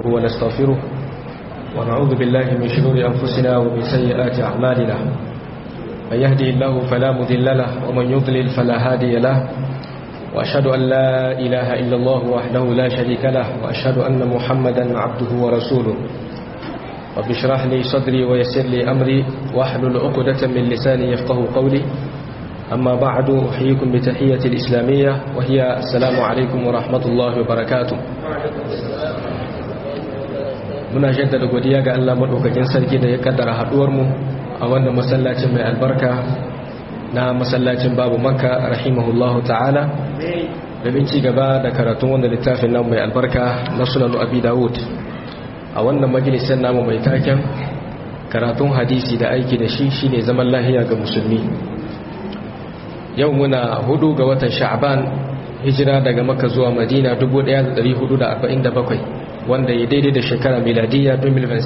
ونستغفره ونعوذ بالله من شرور أنفسنا ومن سيئات أعمالنا من يهدي الله فلا مذل له ومن يضلل فلا هادي له وأشهد أن لا إله إلا الله وحده لا شريك له وأشهد أن محمدا عبده ورسوله رب اشرح لي صدري ويسر لي أمري واحلل عقدة من لساني يفقه قولي أما بعد أحييكم بتحية الإسلامية وهي السلام عليكم ورحمة الله وبركاته muna jaddada godiya ga Allah madaukakin sarki da ya kaddara haduwar mu a wannan masallacin mai albarka na masallacin babu makka rahimahullahu ta'ala domin ci gaba da karatun wannan littafin nan mai albarka na sunan abi dawud a wannan majalisar namu mai taken karatun hadisi da aiki da shi shine zaman lahiya ga musulmi yau muna hudu ga watan sha'ban hijira daga makka zuwa madina 1447 wanda ya daidai da shekara miladiya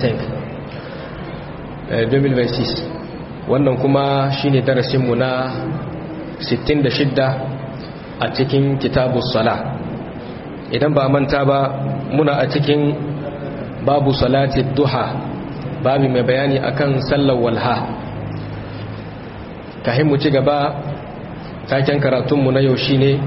2026 wannan kuma shine darasinmu na 66 a cikin kitabu sala idan ba manta ba muna a cikin babu salati duha babu mai bayani akan sallar walha kahin mu ci gaba taken karatunmu na yau shine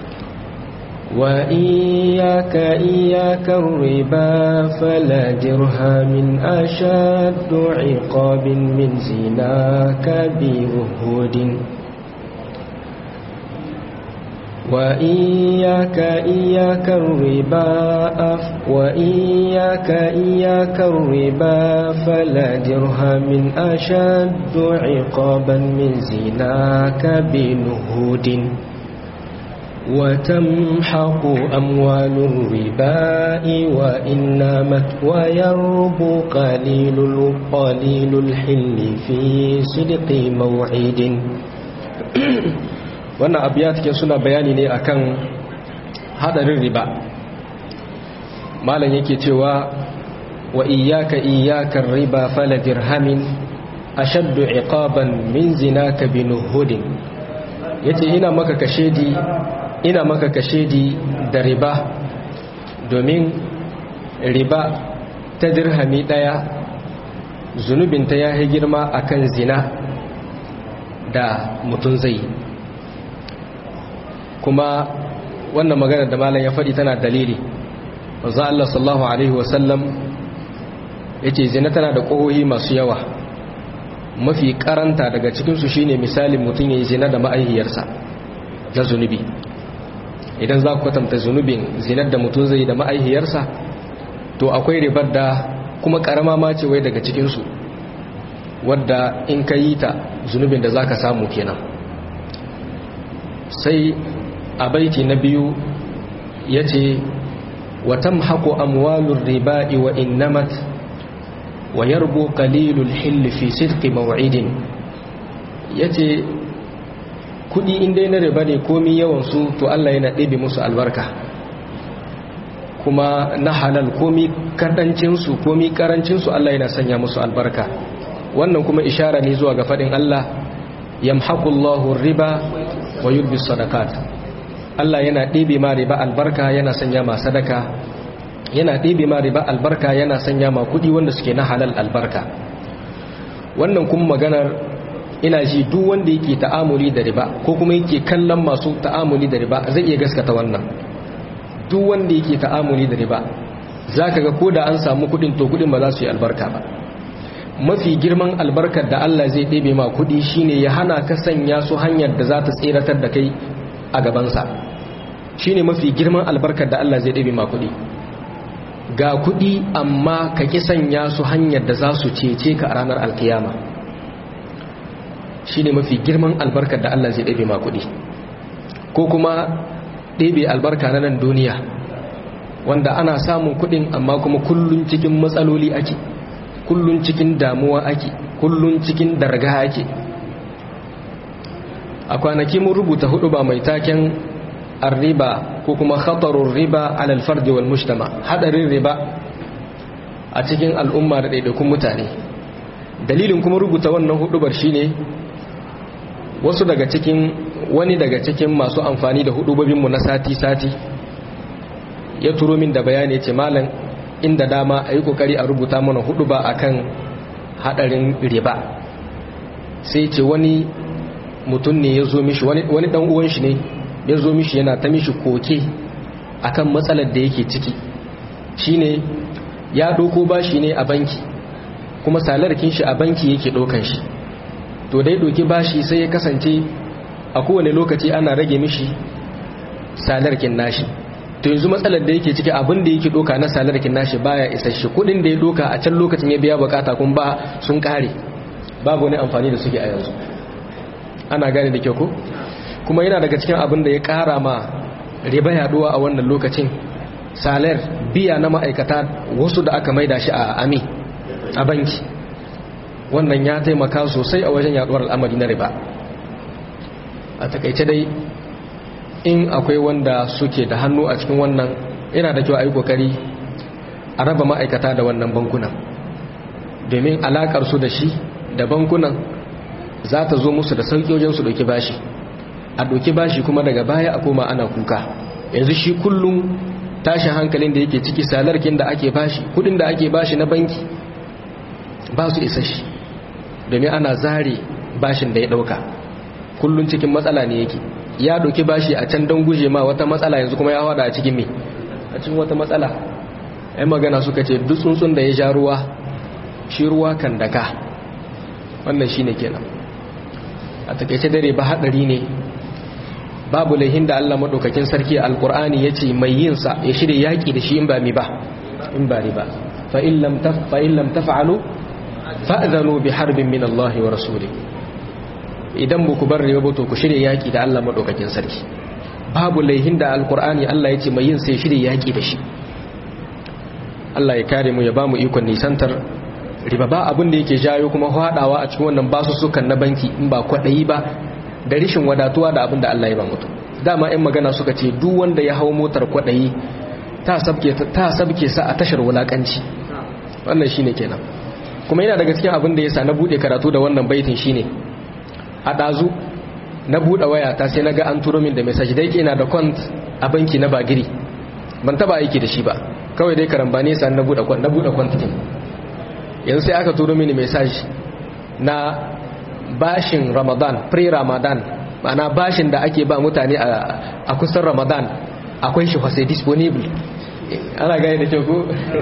وإياك إياك الربا فلا درهم أشد عقاب من زناك بوهود وإياك إياك الربا أف وإياك إياك الربا فلا درهم أشد عقابا من زناك بنهود وتمحق أموال الرباء وإنمت ويربو قليل قليل الحل في صدق موعد wannan abiyat ke suna bayani ne akan hadarin riba malam yake cewa wa iyyaka iyyaka riba fala dirhamin ashaddu iqaban min zinaka binuhudin yace ina maka kashedi ina maka kashedi da riba domin riba ta dirhami daya zunubinta ya yi girma akan zina da mutum zai kuma wannan magana da malam ya faɗi tana dalili wanzan Allah sallallahu Alaihi wasallam ya ce zina tana da ƙohohi masu yawa mafi karanta daga cikinsu shine misalin mutum ya yi zina da ma'aihiyarsa na zunubi idan za ku kwatanta zunubin zinar da mutum zai da ma'aihiyarsa to akwai ribar da kuma karama ma ce wai daga cikinsu wadda in ka yi ta zunubin da za ka samu kenan sai a baiti na biyu ya ce watan haku amwalun riba'i wa innamat wa yarbu qalilul hill fi sidqi maw'idin yace kudi in dai na riba ne komi yawan su to Allah yana ɗebe musu albarka kuma na halal komi kadancin su komi karancin su Allah yana sanya musu albarka wannan kuma ishara ne zuwa ga fadin Allah yamhaqullahu riba wa yurbi sadaqat Allah yana ɗebe ma riba albarka yana sanya ma sadaka yana ɗebe ma riba albarka yana sanya ma kuɗi wanda suke na halal albarka wannan kuma maganar ina ji duk wanda yake ta'amuli da riba ko kuma yake kallon masu ta'amuli da riba zai iya gaskata wannan duk wanda yake ta'amuli da riba zaka ga ko da an samu kuɗin to kuɗin ba za su yi albarka ba mafi girman albarkar da Allah zai ɗebe ma kuɗi shine ya hana ka sanya su hanyar da za ta tseratar da kai a gabansa shine mafi girman albarkar da Allah zai ɗebe ma kuɗi ga kuɗi amma ka ƙi sanya su hanyar da za su cece ka a ranar alkiyama shi ne mafi girman albarkar da Allah zai ɗabe ma kuɗi ko kuma ɗebe albarka na nan duniya wanda ana samun kuɗin amma kuma kullun cikin matsaloli ake kullun cikin damuwa ake kullun cikin darga ake a kwanaki mun rubuta hudu ba mai taken arriba ko kuma khatarun riba alal fardi wal mujtama hadarin riba a cikin al'umma da ɗaiɗaikun mutane dalilin kuma rubuta wannan hudubar shine wasu daga cikin wani daga cikin masu amfani da hudubobinmu na sati-sati ya turo min da bayani ce malam inda dama a yi kokari a rubuta mana hudu ba akan hadarin riba sai ce wani mutum ne ya zo mishi wani dan uwan shi ne ya zo mishi yana ta mishi koke akan matsalar da yake ciki shine ya doko bashi ne a banki kuma salarkin shi a banki yake dokan shi to dai doki bashi sai ya kasance a kowane lokaci ana rage mishi salarkin nashi to yanzu matsalar da yake ciki abin da yake doka na salarkin nashi baya isasshe kudin da ya doka a can lokacin ya biya bukata kun ba sun kare babu wani amfani da suke a yanzu ana gane da kyau ko kuma yana daga cikin abin da ya kara ma riba yaduwa a wannan lokacin salar biya na ma'aikata wasu da aka maida shi a ami a banki wannan ya taimaka sosai a wajen yaduwar al'amari na riba a takaice dai in akwai wanda suke da hannu a cikin wannan yana da kyau a yi kokari a raba ma'aikata da wannan bankunan domin alakar su da shi da bankunan za ta zo musu da sauƙi wajen su ɗauki bashi a ɗauki bashi kuma daga baya a koma ana kuka yanzu shi kullum tashin hankalin da yake ciki salarkin da ake bashi kudin da ake bashi na banki ba su isa shi domin ana zare bashin da ya ɗauka kullum cikin matsala ne yake ya ɗauki bashi a can don guje ma wata matsala yanzu kuma ya wada a cikin me a cikin wata matsala ai magana suka ce duk tsuntsun da ya ja ruwa shi ruwa kan daka wannan shine kenan a takaice dare ba hadari ne babu laihin da Allah madaukakin sarki alqur'ani yace mai yin sa ya shirye yaki da shi in ba mi ba in ba riba fa in lam taf fa in lam taf'alu fa'zanu bi harbin min Allah wa rasulih idan ku bar riba to ku shirye yaki da Allah madaukakin sarki babu laihin da alqur'ani Allah yace mai yin sa ya shirye yaki da shi Allah ya kare mu ya bamu ikon nisantar riba ba abin da yake jayo kuma hadawa a cikin wannan basussukan na banki in ba kwadayi ba da rishin wadatuwa da abin da Allah ya ba mutum dama ɗan magana suka ce duk wanda ya hau motar kwadayi ta sabke ta sabke sa a tashar wulakanci wannan shine kenan kuma yana daga cikin abin da yasa na bude karatu da wannan baitin shine a dazu na bude waya ta sai naga an turo min da message dai ina da kwant a banki na bagiri ban taba aiki da shi ba kawai dai karambani sa na bude kwant na bude kwant din yanzu sai aka turo mini message na bashin ramadan pre-ramadan ma'ana bashin da ake ba mutane a kusan ramadan akwai shi wasai disponible ana gani da kyau ko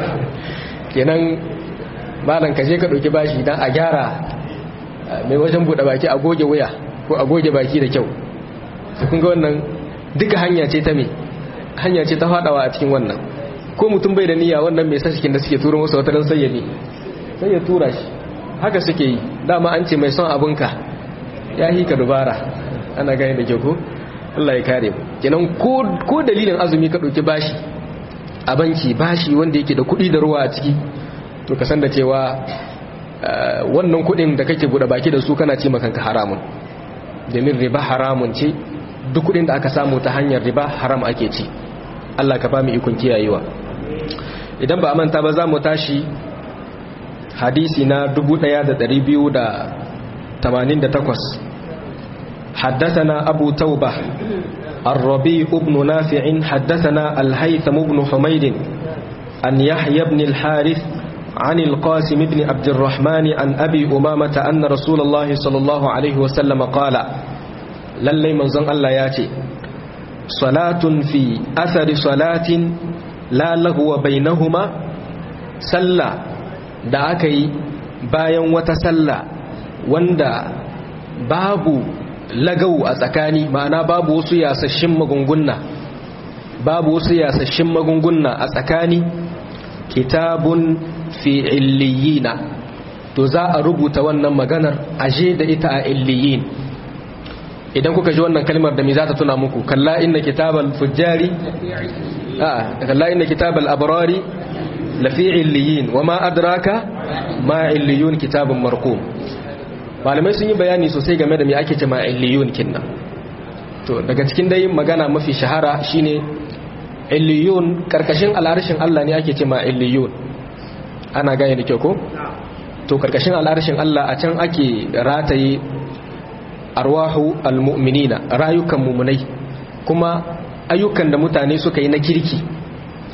kenan malam ka je ka ɗauki bashi don a gyara mai wajen buɗe baki a goge wuya ko a goge baki da kyau su kunga wannan duka hanya ce ta me hanya ce ta faɗawa a cikin wannan ko mutum bai da niyya wannan mai sashikin da suke turo masa wata don sayyani sai ya tura shi haka suke yi dama an ce mai son abinka ya yi ka dubara ana gani da kyau ko Allah ya kare mu kenan ko dalilin azumi ka ɗauki bashi a banki bashi wanda yake da kuɗi da ruwa a ciki to ka san da cewa wannan kuɗin da kake buɗe baki da su kana ce makanka haramun domin riba haramun ce duk kuɗin da aka samu ta hanyar riba haram ake ci Allah ka ba mu ikon kiyayewa idan ba a manta ba za mu tashi hadisi na 1288 حدثنا أبو توبة الربيع بن نافع حدثنا الهيثم بن حميد أن يحيى بن الحارث عن القاسم بن عبد الرحمن عن أبي أمامة أن رسول الله صلى الله عليه وسلم قال للي منزن الله ياتي صلاة في أثر صلاة لا لغو بينهما سلّى da aka yi bayan wata sallah wanda babu lagau a tsakani ma'ana babu wasu yasashin magungunna babu wasu yasashin magungunna a tsakani kitabun fi illiyina to za a rubuta wannan maganar aje da ita a illiyin idan kuka ji wannan kalmar da me za ta tuna muku kalla inna kitabal fujjari a kalla inna kitabal abrari lafi illiyin wa ma adraka ma illiyun kitabun marqum malamai sun yi bayani sosai game da me ake ce ma illiyun kinna to daga cikin dai magana mafi shahara shine illiyun karkashin al'arshin Allah ne ake ce ma illiyun ana gane da kyau ko to karkashin al'arshin Allah a can ake rataye arwahu almu'minina rayukan mumunai kuma ayyukan da mutane suka yi na kirki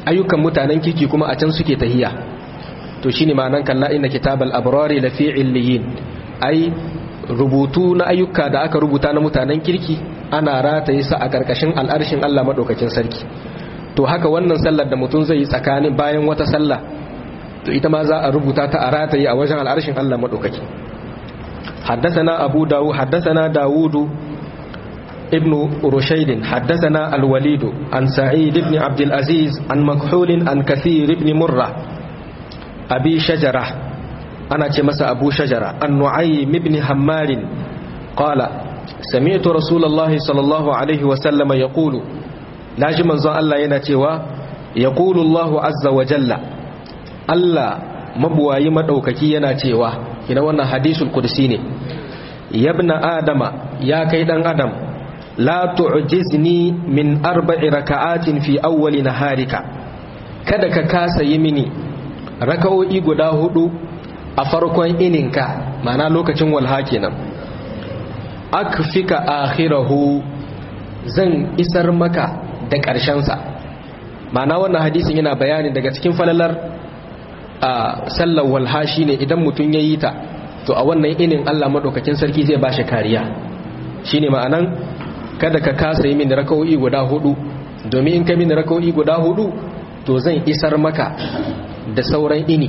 ayyukan mutanen kirki kuma a can suke tahiya to shine ma'anan kalla inna kitabal abrari lafi illiyin ai rubutu na ayyuka da aka rubuta na mutanen kirki ana rataye sa a karkashin al'arshin Allah madaukakin sarki to haka wannan sallar da mutum zai yi tsakanin bayan wata sallah to ita ma za a rubuta ta a rataye a wajen al'arshin Allah madaukaki حدثنا أبو داود حدثنا داود ابن رشيد حدثنا الوليد عن سعيد بن عبد العزيز عن مكحول عن كثير بن مرة أبي شجرة أنا تمس أبو شجرة عن نعيم بن حمار قال سمعت رسول الله صلى الله عليه وسلم يقول لا جمن الله ينتوى يقول الله عز وجل الله مبواي مدوككي ينتوى ina wannan hadisul qudsi ne yabna adama ya kai dan adam la tu'jizni min arba'i raka'atin fi awwali naharika kada ka kasa yi mini raka'o'i guda hudu a farkon ininka ma'ana lokacin walha kenan akfika akhirahu zan isar maka da ƙarshen sa ma'ana wannan hadisin yana bayani daga cikin falalar a sallar walha shine idan mutum ya yi ta to a wannan inin Allah madaukakin sarki zai ba shi kariya shine ma'anan kada ka kasa yi min raka'o'i guda hudu domin in ka min raka'o'i guda hudu to zan isar maka da sauran ini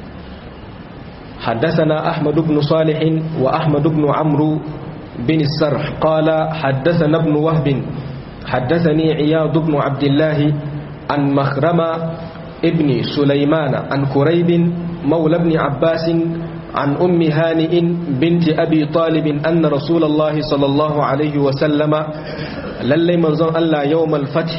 حدثنا أحمد بن صالح وأحمد بن عمرو بن السرح قال حدثنا ابن وهب حدثني عياض بن عبد الله عن مخرمة ابن سليمان عن كريب مولى ابن عباس عن أم هانئ بنت أبي طالب أن رسول الله صلى الله عليه وسلم للي منظر الله يوم الفتح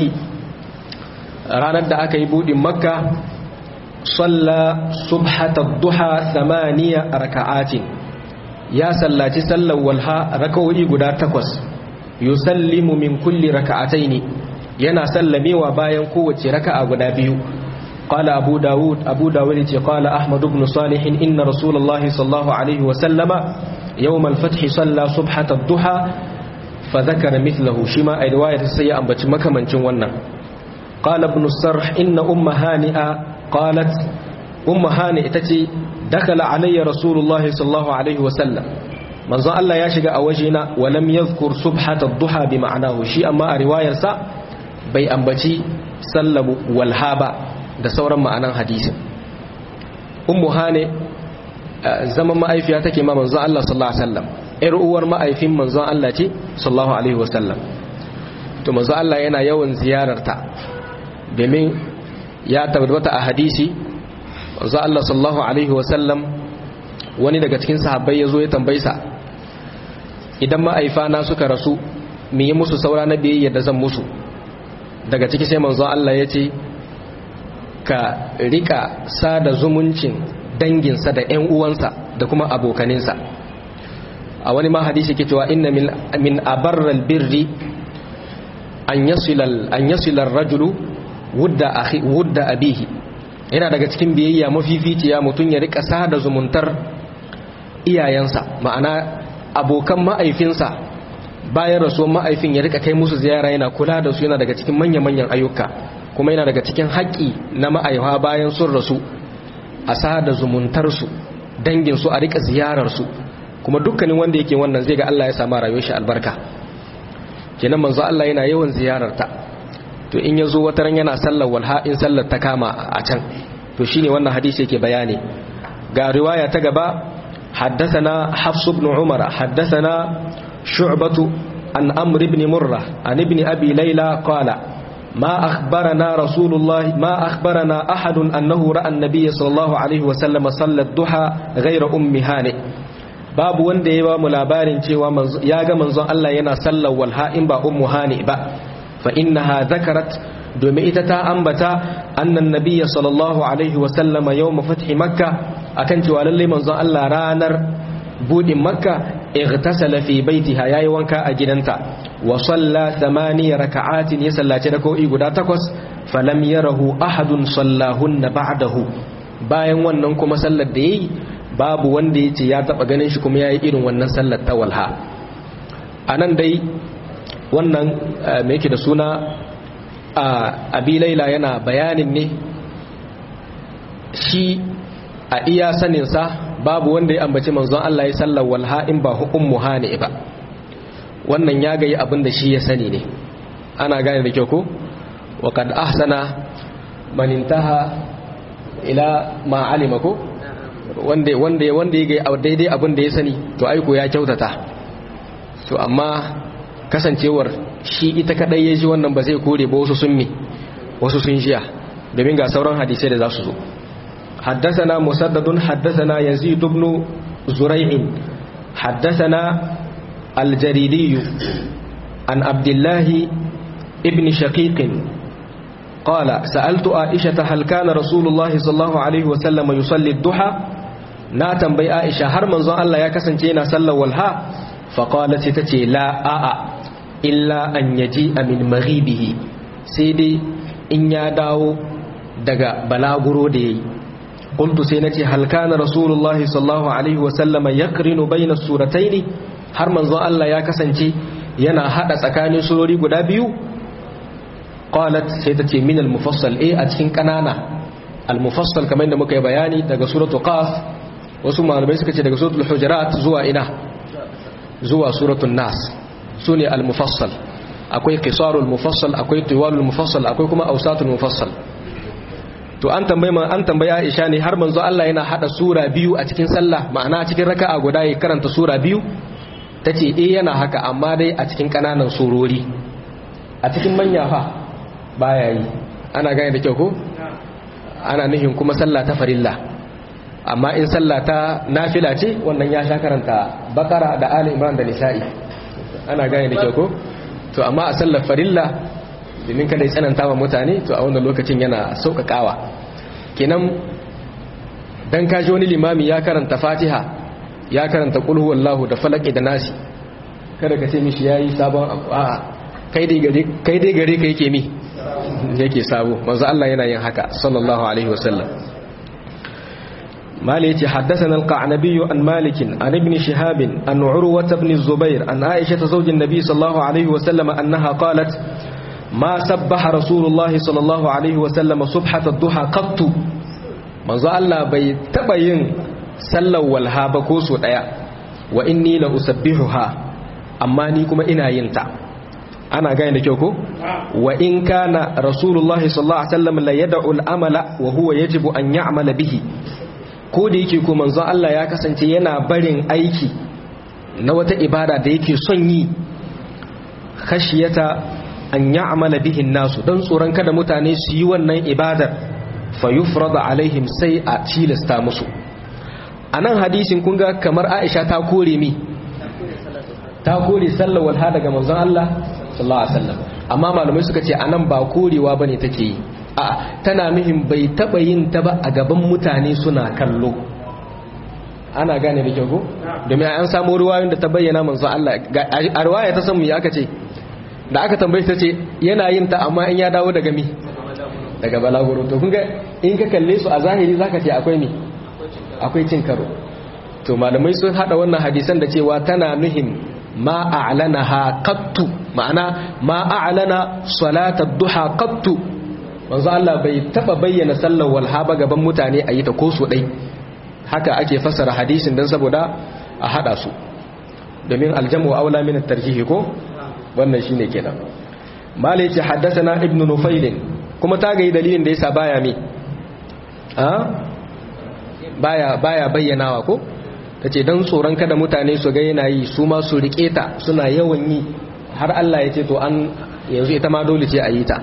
ranar da aka yi buɗin makka salla subhata duha samaniya raka'atin ya sallaci sallar walha raka'o'i guda takwas yusallimu min kulli raka'ataini yana sallamewa bayan kowace raka'a guda biyu قال أبو داود أبو داود قال أحمد بن صالح إن رسول الله صلى الله عليه وسلم يوم الفتح صلى صبحة الضحى فذكر مثله شما أي رواية السيئة أنبت مكمن جوانا قال ابن السرح إن أم هانئة قالت أم هانئة تتي دخل علي رسول الله صلى الله عليه وسلم من ظن الله يشغى أوجينا ولم يذكر صبحة الضحى بمعناه شيء أما رواية سا بي أنبتي سلم والهابا da sauran ma'anan hadisin ummu hane zaman ma'aifiya take ma manzon Allah sallallahu alaihi wasallam ƴar uwar ma'aifin manzon Allah ce sallallahu alaihi wasallam to manzon Allah yana yawan ziyararta domin ya tabbata a hadisi manzon Allah sallallahu alaihi wasallam wani daga cikin sahabbai yazo ya tambaye sa idan ma'aifana suka rasu me yi musu saura na biyayya da zan musu daga ciki sai manzon Allah ya ce ka rika sada zumuncin danginsa da 'yan uwansa da kuma abokaninsa a wani ma hadisi ke cewa inna min abarral birri an yasilar rajulu wudda abihi yana daga cikin biyayya mafificiya mutum ya rika sada zumuntar iyayensa ma'ana abokan ma'aifinsa bayan rasuwan ma'aifin ya rika kai musu ziyara yana kula da su yana daga cikin manya-manyan ayyuka kuma yana daga cikin haƙƙi na ma'aifa bayan sun rasu a sada zumuntarsu danginsu a rika ziyararsu kuma dukkanin wanda yake wannan zai ga Allah ya samu rayuwar shi albarka kenan manzo Allah yana yawan ziyararta to in yazo wata ran yana sallar walha in sallar ta kama a can to shine wannan hadisi yake bayani ga riwaya ta gaba حدثنا حفص بن عمر حدثنا شعبة عن أمر بن مرة عن ابن أبي ليلى قال ما أخبرنا رسول الله ما أخبرنا أحد أنه رأى النبي صلى الله عليه وسلم صلى الضحى غير أم هانئ باب wanda ya ba mu labarin cewa ya ga manzon Allah yana sallar walha in ba ummu hani ba fa innaha zakarat domin ita ta ambata annan nabiyya sallallahu alaihi wa sallama yawm fathi makka akan cewa lalle manzon Allah ranar budin makka igtasala fi baitiha yayi wanka a gidanta wa salla thamaniya raka'atin ya sallaci rak'o'i guda takwas falam yarahu ahadun sallahunna ba'dahu bayan wannan kuma sallar da yayi babu wanda yace ya taba ganin shi kuma yayi irin wannan sallar ta walha anan dai wannan me yake da suna abi laila yana bayanin ne shi a iya saninsa babu wanda ya ambaci manzon Allah ya sallar walha in ba ummu hani ba wannan ya gayi abin da shi ya sani ne ana gane da kyau ko wa kad ahsana man intaha ila ma alima ko wanda wanda wanda ya gayi daidai abin da ya sani to aiko ya kyautata to amma kasancewar shi ita kadai ya ji wannan ba zai kore ba wasu sun mi wasu sun jiya domin ga sauran hadisai da za su zo حدثنا مسدد حدثنا يزيد بن زريع حدثنا الجريري عن عبد الله ابن شقيق قال سألت عائشة هل كان رسول الله صلى الله عليه وسلم يصلي الضحى na tambayi Aisha har manzon Allah ya kasance yana sallar walha fa qalat tace la a'a illa an yaji min maghibihi sai dai in ya dawo daga balaguro da yayi qultu sai nace hal kana rasulullah sallallahu alaihi wa sallama yakrinu bayna surataini har manzon Allah ya kasance yana hada tsakanin surori guda biyu qalat sai tace min al-mufassal eh a cikin kanana al-mufassal kamar da muka yi bayani daga suratu qaf wasu malamai suka ce daga suratul hujurat zuwa ina zuwa suratul nas sune al-mufassal akwai qisarul mufassal akwai tiwalul mufassal akwai kuma awsatul mufassal to an tambaye an tambaye Aisha ne har manzo Allah yana hada sura biyu a cikin sallah ma'ana cikin raka'a guda ya karanta sura biyu tace eh yana haka amma dai a cikin kananan surori a cikin manya fa baya yi ana gane da kyau ko ana nihin kuma sallah ta farilla amma in sallah ta nafila ce wannan ya sha karanta bakara da ali imran da nisa'i ana gane da kyau ko to amma a sallar farilla domin kada ya tsananta wa mutane to a wannan lokacin yana sauƙaƙawa kenan dan kaji wani limami ya karanta fatiha ya karanta qul huwallahu da falaki da nasi kada ka ce mishi yayi sabon a kai dai gare kai dai gare ka yake mi yake sabo manzo Allah yana yin haka sallallahu alaihi wasallam مالك حدثنا القعنبي عن مالك عن ابن شهاب عن عروة بن الزبير عن عائشة زوج النبي صلى الله عليه وسلم أنها قالت ما سبح رسول الله صلى الله عليه وسلم صبحة الضحى قط manzo Allah bai taba yin sallar walha ba ko so daya wa inni la usabbihuha amma ni kuma ina yin ta ana gane da kyau ko wa in kana rasulullahi sallallahu alaihi wasallam la yad'u al-amala wa huwa yajibu an ya'mala bihi ko da yake ko manzon Allah ya kasance yana barin aiki na wata ibada da yake son yi khashiyata an ya'mala bihin nasu dan tsoron kada mutane su yi wannan ibadar fa yufrada alaihim sai a tilasta musu anan hadisin kun ga kamar Aisha ta kore mi ta kore sallar walha daga manzon Allah sallallahu alaihi wasallam amma malamai suka ce anan ba korewa bane take yi a tana nuhin bai taba yin ta ba a gaban mutane suna kallo ana gane da kyau ko domin an samu ruwayoyin da ta bayyana manzo Allah a ruwaya ta san mu aka ce da aka tambaye ta ce yana yin ta amma in ya dawo daga mi daga balaguro to kun ga in ka kalle su a zahiri zaka ce akwai mi akwai cin karo to malamai sun hada wannan hadisan da cewa tana nuhin ma a'lanaha qattu ma'ana ma a'lana salatat duha qattu manzo Allah bai taba bayyana sallar walha ba gaban mutane a yi ta ko so dai haka ake fassara hadisin dan saboda a hada su domin aljamu aula min at-tarjih ko wannan shine kenan malai ce haddathana ibn nufail kuma ta ga dalilin da yasa baya mi a baya baya bayyanawa ko tace dan tsoron kada mutane su ga yana yi su ma su rike ta suna yawan yi har Allah ya ce to an yanzu ita ma dole ce a yi ta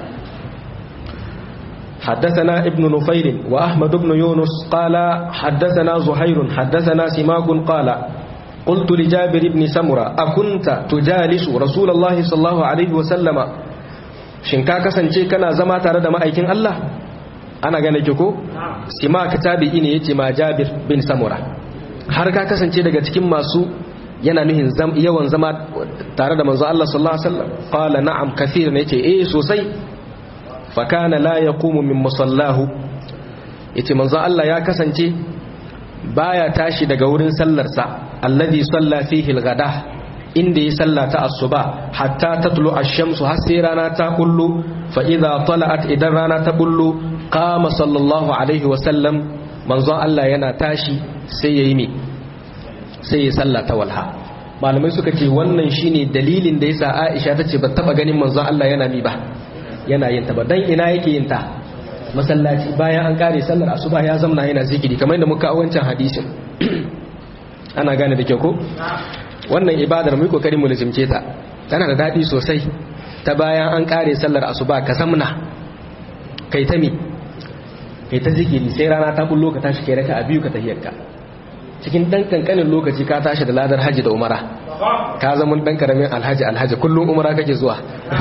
حدثنا ابن نفيل وأحمد بن يونس قال حدثنا زهير حدثنا سماك قال قلت لجابر بن سمرة أكنت تجالس رسول الله صلى الله عليه وسلم شنكا كسنشي كان زما ترد ما أيكين الله أنا gane ki ko simak tabi'i ne yace ma Jabir bin Samura har ka kasance daga cikin masu yana nuhin yawan zama tare da manzo Allah sallallahu alaihi wasallam qala na'am kathir ne yace eh sosai fakana la yaqumu min musallahu yace manzo Allah ya kasance baya tashi daga wurin sallarsa alladhi salla fihi al-ghada inda ya sallata asuba hatta tatlu ash-shamsu har sai rana ta kullu fa idza tala'at idan rana ta bullo qama sallallahu alaihi wa sallam manzon Allah yana tashi sai yayi me sai ya salla ta walha malamai suka ce wannan shine dalilin da yasa Aisha tace ba taba ganin manzon Allah yana mi ba yana yin ta ba dan ina yake yin ta masallaci bayan an kare sallar asuba ya zamna yana zikiri kamar yadda muka a wancan hadisin ana gane da kyau ko wannan ibadar mu kokari mu lazimce ta tana da dadi sosai ta bayan an kare sallar asuba ka zamna kai ta mi kai ta zikiri sai rana ta bullo ka tashi kai raka a biyu ka tahiyyarka cikin dan kankanin lokaci ka tashi da ladar haji da umara ka zama dan karamin alhaji alhaji kullum umara kake zuwa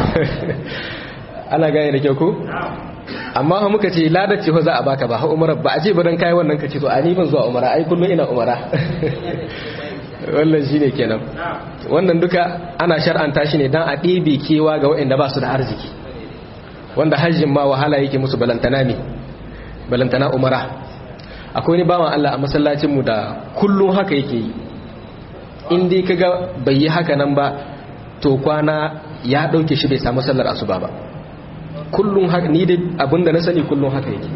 ana gane da kyau ko amma ha muka ce ladar ce za a baka ba ha umara ba a ce ba dan kai wannan kace to a ni ban zuwa umara ai kullum ina umara wannan shine kenan wannan duka ana shar'anta shi ne dan a ɗebe kewa ga waɗanda ba su da arziki wanda hajjin ma wahala yake musu balantana ne balantana umara akwai wani bawan Allah a masallacin mu da kullum haka yake yi in dai kaga bai yi haka nan ba to kwana ya dauke shi bai samu sallar asuba ba kullum haka ni dai abinda na sani kullum haka yake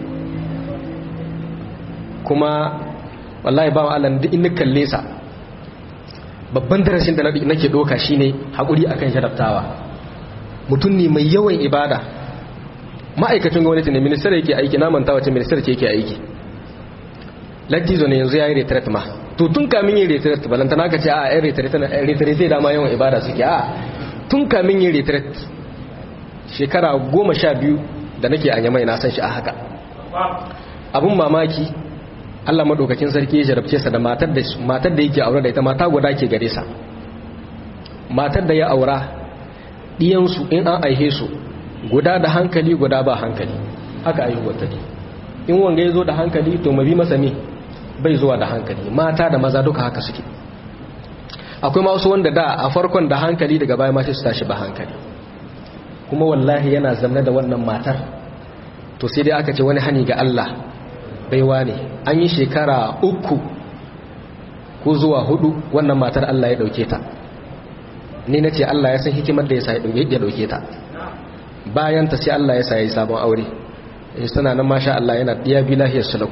kuma wallahi bawan Allah duk in kalle sa babban darasin da nake doka shine hakuri akan jarabtawa mutum ne mai yawan ibada ma'aikacin gwamnati ne ministar yake aiki na manta wace ministar ce yake aiki lattizo ne yanzu ya yi retret ma to tun kamin yin retret balanta na ka ce a yan retret zai dama yawan ibada suke a tun kamin yin retret shekara goma sha biyu da nake a yamai na san shi a haka abun mamaki allah maɗaukakin sarki ya jarabce sa da matar da yake aure da ita mata guda ke gare sa matar da ya aura ɗiyansu in an aihe su guda da hankali guda ba hankali haka aihuwar ta ne in wanga ya zo da hankali to mabi masa me bai zuwa da hankali mata da maza duka haka suke akwai masu wanda da a farkon da hankali daga baya mace su tashi ba hankali kuma wallahi yana zamna da wannan matar to sai dai aka ce wani hani ga Allah baiwa ne an yi shekara uku ko zuwa hudu wannan matar Allah ya dauke ta ni na ce Allah ya san hikimar da ya sa ya dauke ta bayan ta sai Allah ya sa ya yi sabon aure suna nan masha Allah yana ɗiya bi lahiyar sulau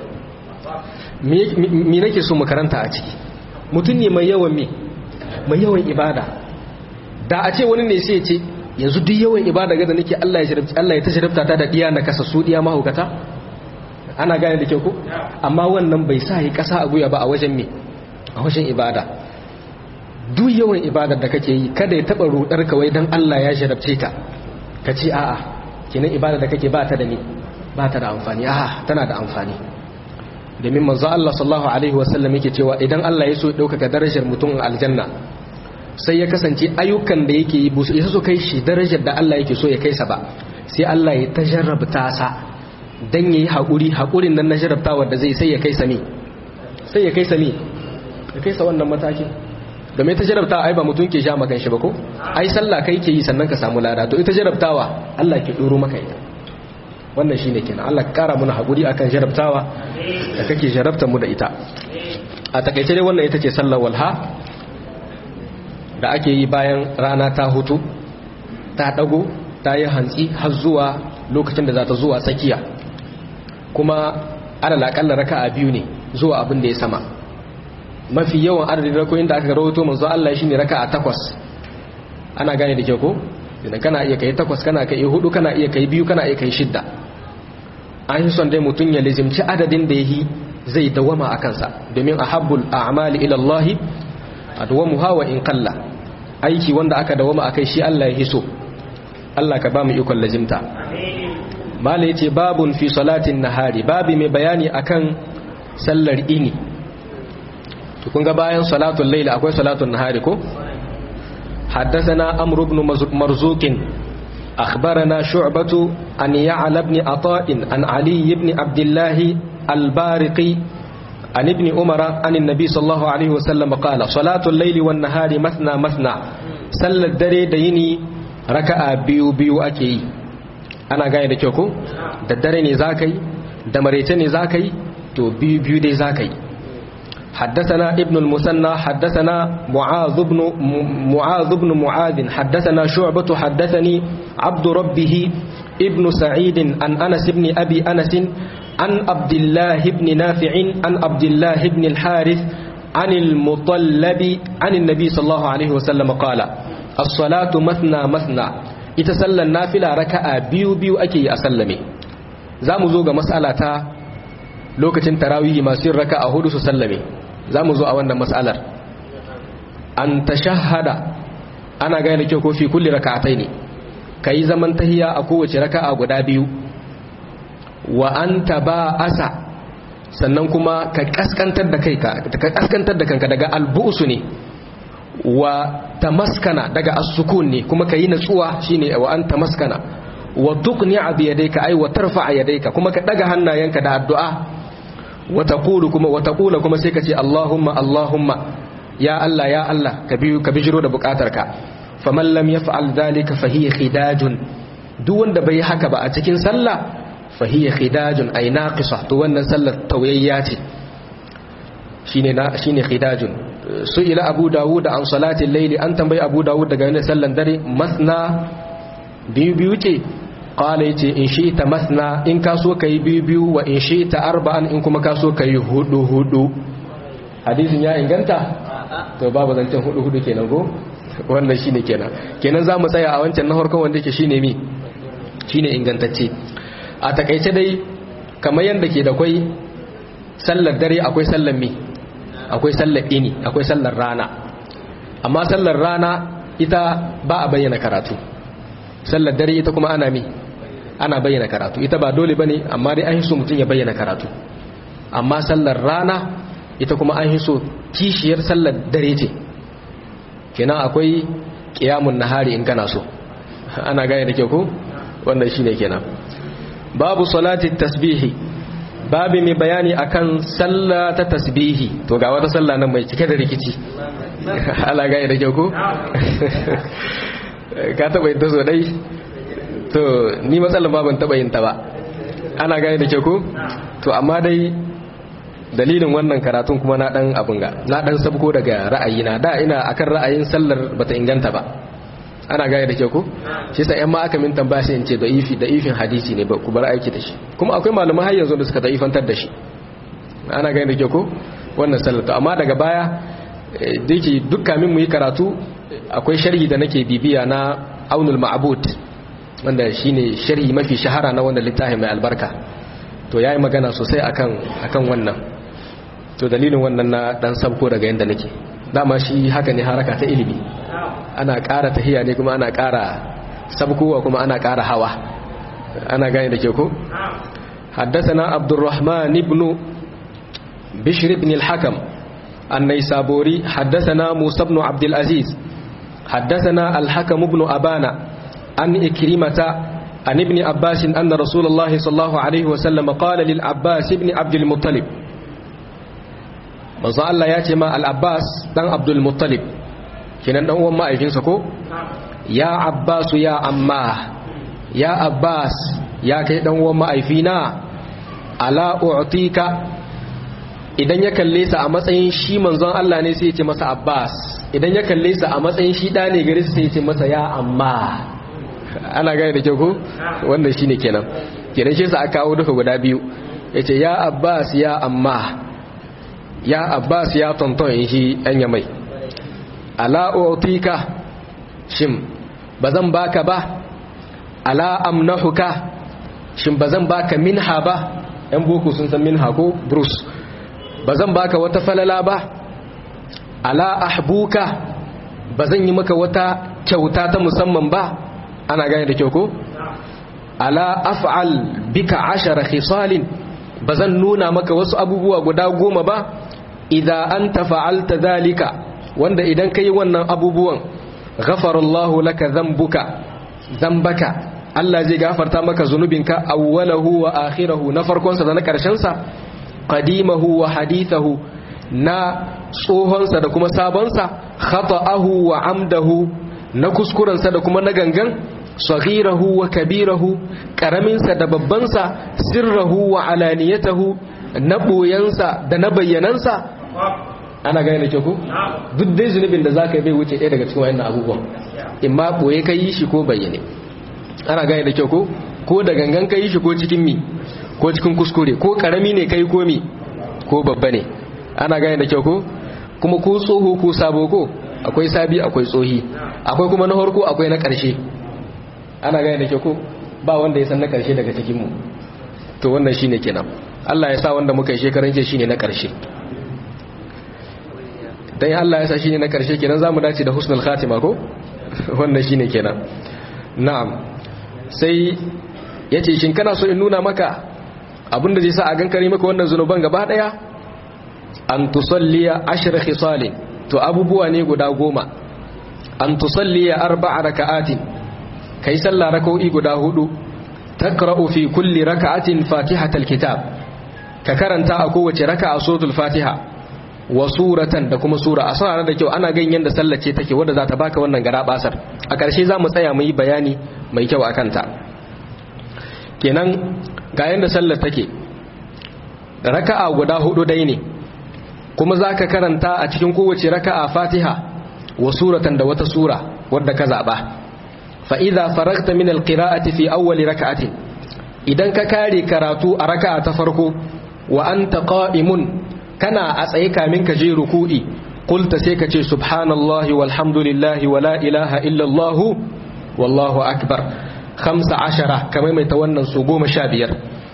me nake so makaranta a ciki mutum ne mai yawan me mai yawan ibada da a ce wani ne sai ce yanzu duk yawan ibada ga da nake Allah ya shirfta Allah ya ta shirfta ta da ɗiya na kasa su ɗiya mahaukata ana gane da kyau ko amma wannan bai sa yi ƙasa a guya ba a wajen me a wajen ibada duk yawan ibadar da kake yi kada ya taɓa rudar kawai don Allah ya shirfce ka ka ce a'a kenan ibada da kake ba ta da me ba ta da amfani aha tana da amfani domin manzo Allah sallallahu alaihi wasallam yake cewa idan Allah ya so ya dauka darajar mutum a aljanna sai ya kasance ayyukan da yake yi busu ya so kai shi darajar da Allah yake so ya kai sa ba sai Allah ya tajarrabta sa dan yayi hakuri hakurin nan na jarabtawa da zai sai ya kai sa me sai ya kai sa me ya kai sa wannan matakin da mai ta jarabtawa ai ba mutum ke sha makan shi ba ko ai sallah kai ke yi sannan ka samu lada to ita jarabtawa Allah ke doro maka ita wannan shine kenan Allah ka kara muna hakuri akan jarabtawa da kake jarabta mu da ita a takaice dai wannan ita ce sallar walha da ake yi bayan rana ta hutu ta dago ta yi hantsi har zuwa lokacin da za ta zuwa tsakiya kuma alal akalla raka'a biyu ne zuwa abin da ya sama mafi yawan adadin rakoyin da aka rawaito manzo Allah shine raka'a takwas ana gane da kyau ko idan kana iya kai takwas kana kai hudu kana iya kai biyu kana iya kai shidda an yi son dai mutum ya lizimci adadin da yi zai dawama a kansa domin ahabbul a'mali ila Allah adwamuha wa in qalla aiki wanda aka dawama akai shi Allah ya hiso Allah ka ba mu ikon lazimta mala yace babun fi salatin nahari babi mai bayani akan sallar ini to kun ga bayan salatul layl akwai salatul nahari ko حدثنا أمر بن مرزوق أخبرنا شعبة أن يعلى بن عطاء عن علي بن عبد الله البارقي عن ابن عمر عن النبي صلى الله عليه وسلم قال صلاة الليل والنهار مثنى مثنى صلى الدري ديني ركع بيو بيو أكي أنا قاعد كيوكو الدري نزاكي دمريتي نزاكي تو بيو بيو دي زاكي حدثنا ابن المثنى حدثنا معاذ بن معاذ بن معاذ حدثنا شعبة حدثني عبد ربه ابن سعيد عن أنس بن أبي أنس عن عبد الله بن نافع عن عبد الله بن الحارث عن المطلب عن النبي صلى الله عليه وسلم قال الصلاة مثنى مثنى يتسلى النافلة ركعة بيو بيو أكي أسلمي زامو زوغ مسألة lokacin tarawih masu yin raka'a hudu su sallame za mu zo a wannan mas'alar an tashahhada ana gane kyau ko fi kulli raka'atai ne ka yi zaman tahiya a kowace raka'a guda biyu wa an asa sannan kuma ka kaskantar da kai ka kaskantar da kanka daga albu'su ne wa tamaskana daga as-sukun ne kuma ka yi natsuwa shine wa an tamaskana wa tuqni'a bi yadayka ay wa tarfa'a yadayka kuma ka daga hannayenka da addu'a wa taqulu kuma wa taqula kuma sai ka ce Allahumma Allahumma ya Allah ya Allah ka biyu ka bijiro da bukatarka faman lam yaf'al dhalika fa hiya khidajun duk wanda bai haka ba a cikin sallah fa hiya khidajun ay naqisa to wannan sallar tawayya ce shine na shine khidajun su ila abu dawud an salati al-layli an tambayi abu dawud daga wannan sallan dare masna biyu biyu ce qala yace in shi ta masna in ka so kai biyu biyu wa in shi ta arba'an in kuma ka so kai hudu hudu hadisin ya inganta to babu zancen hudu hudu kenan go wannan shine kenan kenan zamu tsaya a wancan na farkon wanda yake shine mi shine ingantacce a takaice dai kamar yanda ke da kwai sallar dare akwai sallar mi akwai sallar ini akwai sallar rana amma sallar rana ita ba a bayyana karatu sallar dare ita kuma ana mi ana bayyana karatu ita ba dole bane amma dai an hiso mutum ya bayyana karatu amma sallar rana ita kuma an hiso kishiyar sallar dare ce kenan akwai kiyamun nahari in kana so ana gane da kyau ko wannan shine kenan babu salati tasbihi babu mai bayani akan sallah ta tasbihi to ga wata sallah nan mai cike da rikici ana gane da kyau ko ka taba yin ta so dai to ni matsalar ba ban taba yin ta ba ana gane da kyau ko to amma dai dalilin wannan karatun kuma na dan abun ga na dan sabko daga ra'ayina da ina akan ra'ayin sallar bata inganta ba ana gane da kyau ko shi yasa yan ma aka min tambaya sai in ce da'ifi da'ifin hadisi ne ba ku bar aiki da shi kuma akwai malaman har yanzu da suka da'ifantar da shi ana gane da kyau ko wannan sallar to amma daga baya dake dukkan min mu yi karatu akwai sharhi da nake bibiya na aunul ma'bud wanda shine sharhi mafi shahara na wanda littafin mai albarka to yayi magana sosai akan akan wannan to dalilin wannan na dan sabko daga yanda nake dama shi haka ne haraka ta ilimi ana ƙara tahiya ne kuma ana ƙara sabkowa kuma ana ƙara hawa ana gane da ke ko حدثنا عبد الرحمن بن بشر بن الحكم النيسابوري حدثنا موسى بن عبد العزيز حدثنا الحكم بن أبانا عن إكرمة عن ابن عباس أن رسول الله صلى الله عليه وسلم قال للعباس بن عبد المطلب manzo Allah ya ce ma al-Abbas dan Abdul Muttalib kinan dan uwan ma'aikinsa ko ya Abbas ya amma ya Abbas ya kai dan uwan ma'aifina ala u'tika idan ya kalle sa a matsayin shi manzon Allah ne sai ya ce masa Abbas idan ya kalle sa a matsayin shi da ne gare sai ya ce masa ya amma ana gane da kyau ko wannan shine kenan kenan shi sa aka kawo duka guda biyu yace ya Abbas ya amma ya Abbas ya tonton shi ɗan mai ala utika shin bazan baka ba ala amnahuka shin bazan baka minha ba yan boko sun san minha ko bruce bazan baka wata falala ba ala ahbuka bazan yi maka wata kyauta ta musamman ba ana gane da kyau ko ala af'al bika ashara khisalin bazan nuna maka wasu abubuwa guda goma ba idza anta fa'alta dhalika wanda idan kai wannan abubuwan ghafarallahu laka dhanbuka dhanbaka Allah zai gafarta maka zunubinka awwalahu wa akhirahu na farkon sa da na karshen sa qadimahu wa hadithahu na tsohon sa da kuma sabon sa khata'ahu wa amdahu na kuskuren sa da kuma na gangan saghirahu wa kabirahu karamin sa da babban sa sirrahu wa alaniyatahu na boyansa da na bayyanansa ana gane da ke ku duk dai zunubin da zaka bai wuce ɗaya daga cikin wayannan abubuwan in ma boye ka yi shi ko bayyane ana gane da kyau ko ko da gangan kai shi ko cikin mi ko cikin kuskure ko karami ne kai ko mi ko babba ne ana gane da kyau ko kuma ko tsoho ko sabo ko akwai sabi akwai tsohi akwai kuma na harko akwai na ƙarshe ana gane da kyau ko ba wanda ya san na ƙarshe daga cikin mu to wannan shine kenan Allah ya sa wanda muka yi shekaran jiya shine na ƙarshe dan Allah ya sa shine na ƙarshe kenan zamu dace da husnul khatima ko wannan shine kenan na'am sai yace shin kana so in nuna maka abinda zai sa a gankare maka wannan zunuban gaba daya an tusalliya ashir khisalin to abubuwa ne guda goma an tusalliya arba'a raka'atin kai sallah rak'o'i guda hudu takra'u fi kulli raka'atin fatihatal kitab ka karanta a kowace raka'a suratul fatiha wa suratan da kuma sura a sanar da kyau ana ganin yanda sallar ce take wanda za ta baka wannan gara basar a ƙarshe za mu tsaya mu yi bayani mai kyau akan ta kenan ga yanda sallar take raka'a guda hudu dai ne kuma za ka karanta a cikin kowace raka'a fatiha wa suratan da wata sura wadda ka zaɓa fa'iza faragta min alƙira'ati fi awwali raka'atin idan ka kare karatu a raka'a ta farko wa an ƙa'imun kana a tsaye kamin ka je ruku'i kulta sai ka ce subhanallahi walhamdulillahi wa la ilaha illallahu wallahu akbar khamsa ashara kamar mai ta wannan su goma sha biyar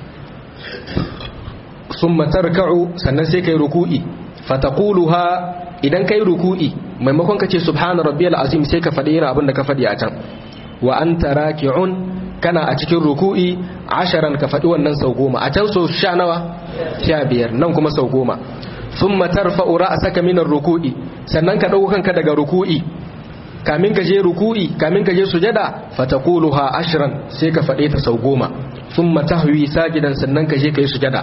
sun matarka'u sannan sai kai ruku'i fataquluha idan kai ruku'i maimakon kace subhana rabbiyal azim sai ka faɗi irin abin da ka faɗi a can wa anta raki'un kana a cikin ruku'i asharan ka faɗi wannan sau goma a can sau sha nawa sha biyar nan kuma sau goma thumma tarfa'u ra'saka min ruku'i sannan ka dauko kanka daga ruku'i kamin ka je ruku'i kamin ka je sujada fataquluha ashran sai ka faɗe ta sau goma thumma tahwi sajidan sannan ka je kai sujada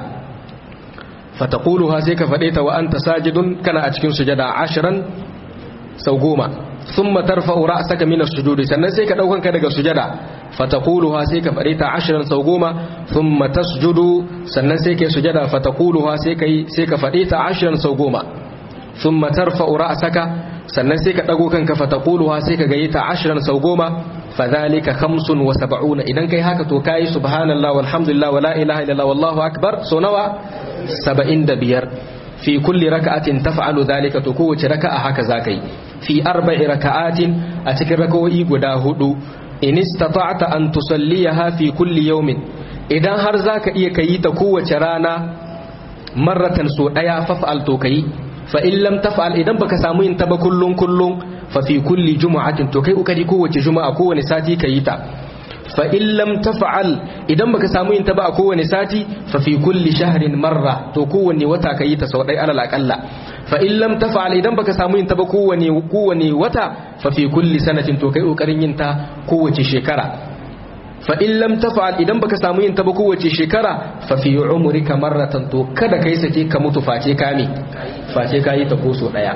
fataquluha sai ka faɗe ta wa anta sajidun kana a cikin sujada ashiran sau goma thumma tarfa'u ra'saka min as-sujudi sannan sai ka daukan ka daga sujada fataquluha sai ka faɗe ta ashiran sau goma thumma tasjudu sannan sai kai sujada fataquluha sai kai sai ka faɗe ta ashiran sau goma thumma tarfa'u ra'saka sannan sai ka dago kanka fataquluha sai ka gayi ta ashiran sau goma fadhalika khamsun wa sab'una idan kai haka to kai subhanallahi walhamdulillah wala ilaha illallah wallahu akbar so nawa saba'in da biyar fi kulli raka'atin taf'alu dhalika to kowace raka'a haka zakai fi arba'i raka'atin a cikin raka'o'i guda hudu in istata'ta an tusalliyaha fi kulli yawmin idan har zaka iya kayi ta kowace rana marratan so daya faf'al to kayi fa in lam taf'al idan baka samu yin ta ba kullun kullun fa fi kulli jumu'atin to kai ukari kowace juma'a kowane sati kayi ta fa in lam taf'al idan baka samu yin ta ba a kowane sati fa fi kulli shahrin marra to kowanne wata kayi ta sau dai alal aqalla fa in lam taf'al idan baka samu yin ta ba kowane kowane wata fa fi kulli sanatin to kai kokarin yin ta kowace shekara fa in lam taf'al idan baka samu yin ta ba kowace shekara fa fi umrika marratan to kada kai sake ka mutu face kame face kayi ta ko so daya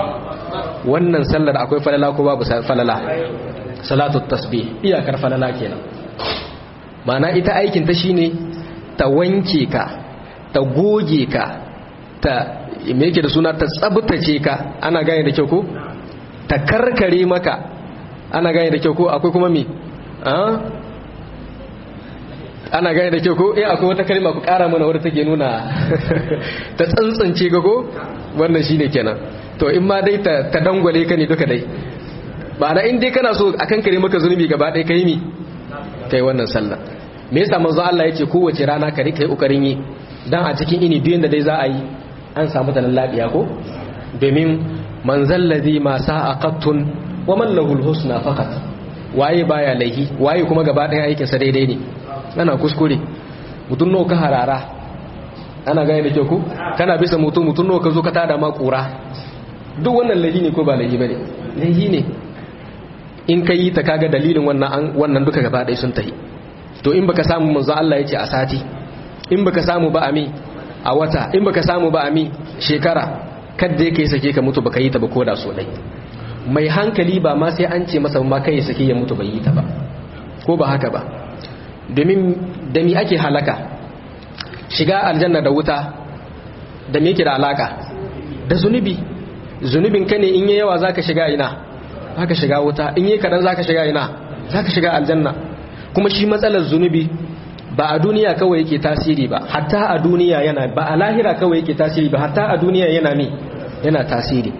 wannan sallar akwai falala ko babu falala salatu tasbih iyakar falala kenan mana ita aikin ta shine ta wanke ka ta goge ka ta me yake da suna ta tsabtace ka ana gane da kyau ko ta karkare maka ana gane da kyau ko akwai kuma me ana gane da kyau ko eh akwai wata kalma ku kara mana wadda take nuna ta tsantsance ga ko wannan shine kenan to in ma dai ta dangwale ka ne duka dai ba na in dai kana so a kankare maka zunubi gaba ɗaya kai mi kai wannan sallah me yasa manzo Allah yake kowace rana ka rika yi kokarin yi dan a cikin ini biyun da dai za a yi an samu tanan lafiya ko domin man zallazi ma sa'a qattun wa man lahu husna faqat waye baya laihi waye kuma gaba ɗaya aikin sa daidai ne ana kuskure mutun nawa ka harara ana gane da kyau ko kana bisa mutum mutun nawa ka zo ka tada ma kura duk wannan laihi ne ko ba laihi bane laihi ne in ka yi ta kaga dalilin wannan wannan duka gaba ɗaya sun tahi to in baka samu manzo Allah yace a sati in baka samu ba ami a wata in baka samu ba ami shekara kadda yake sake ka mutu baka yi ta ba koda so dai mai hankali ba ma sai an ce masa ma kai ya sake ya mutu bai yi ta ba ko ba haka ba domin da mi ake halaka shiga aljanna da wuta da me yake da alaka da zunubi zunubin ka ne in yi yawa zaka shiga ina zaka shiga wuta in yi kadan zaka shiga ina zaka shiga aljanna kuma shi matsalar zunubi ba a duniya kawai yake tasiri ba hatta a duniya yana ba a lahira kawai yake tasiri ba hatta a duniya yana mi yana tasiri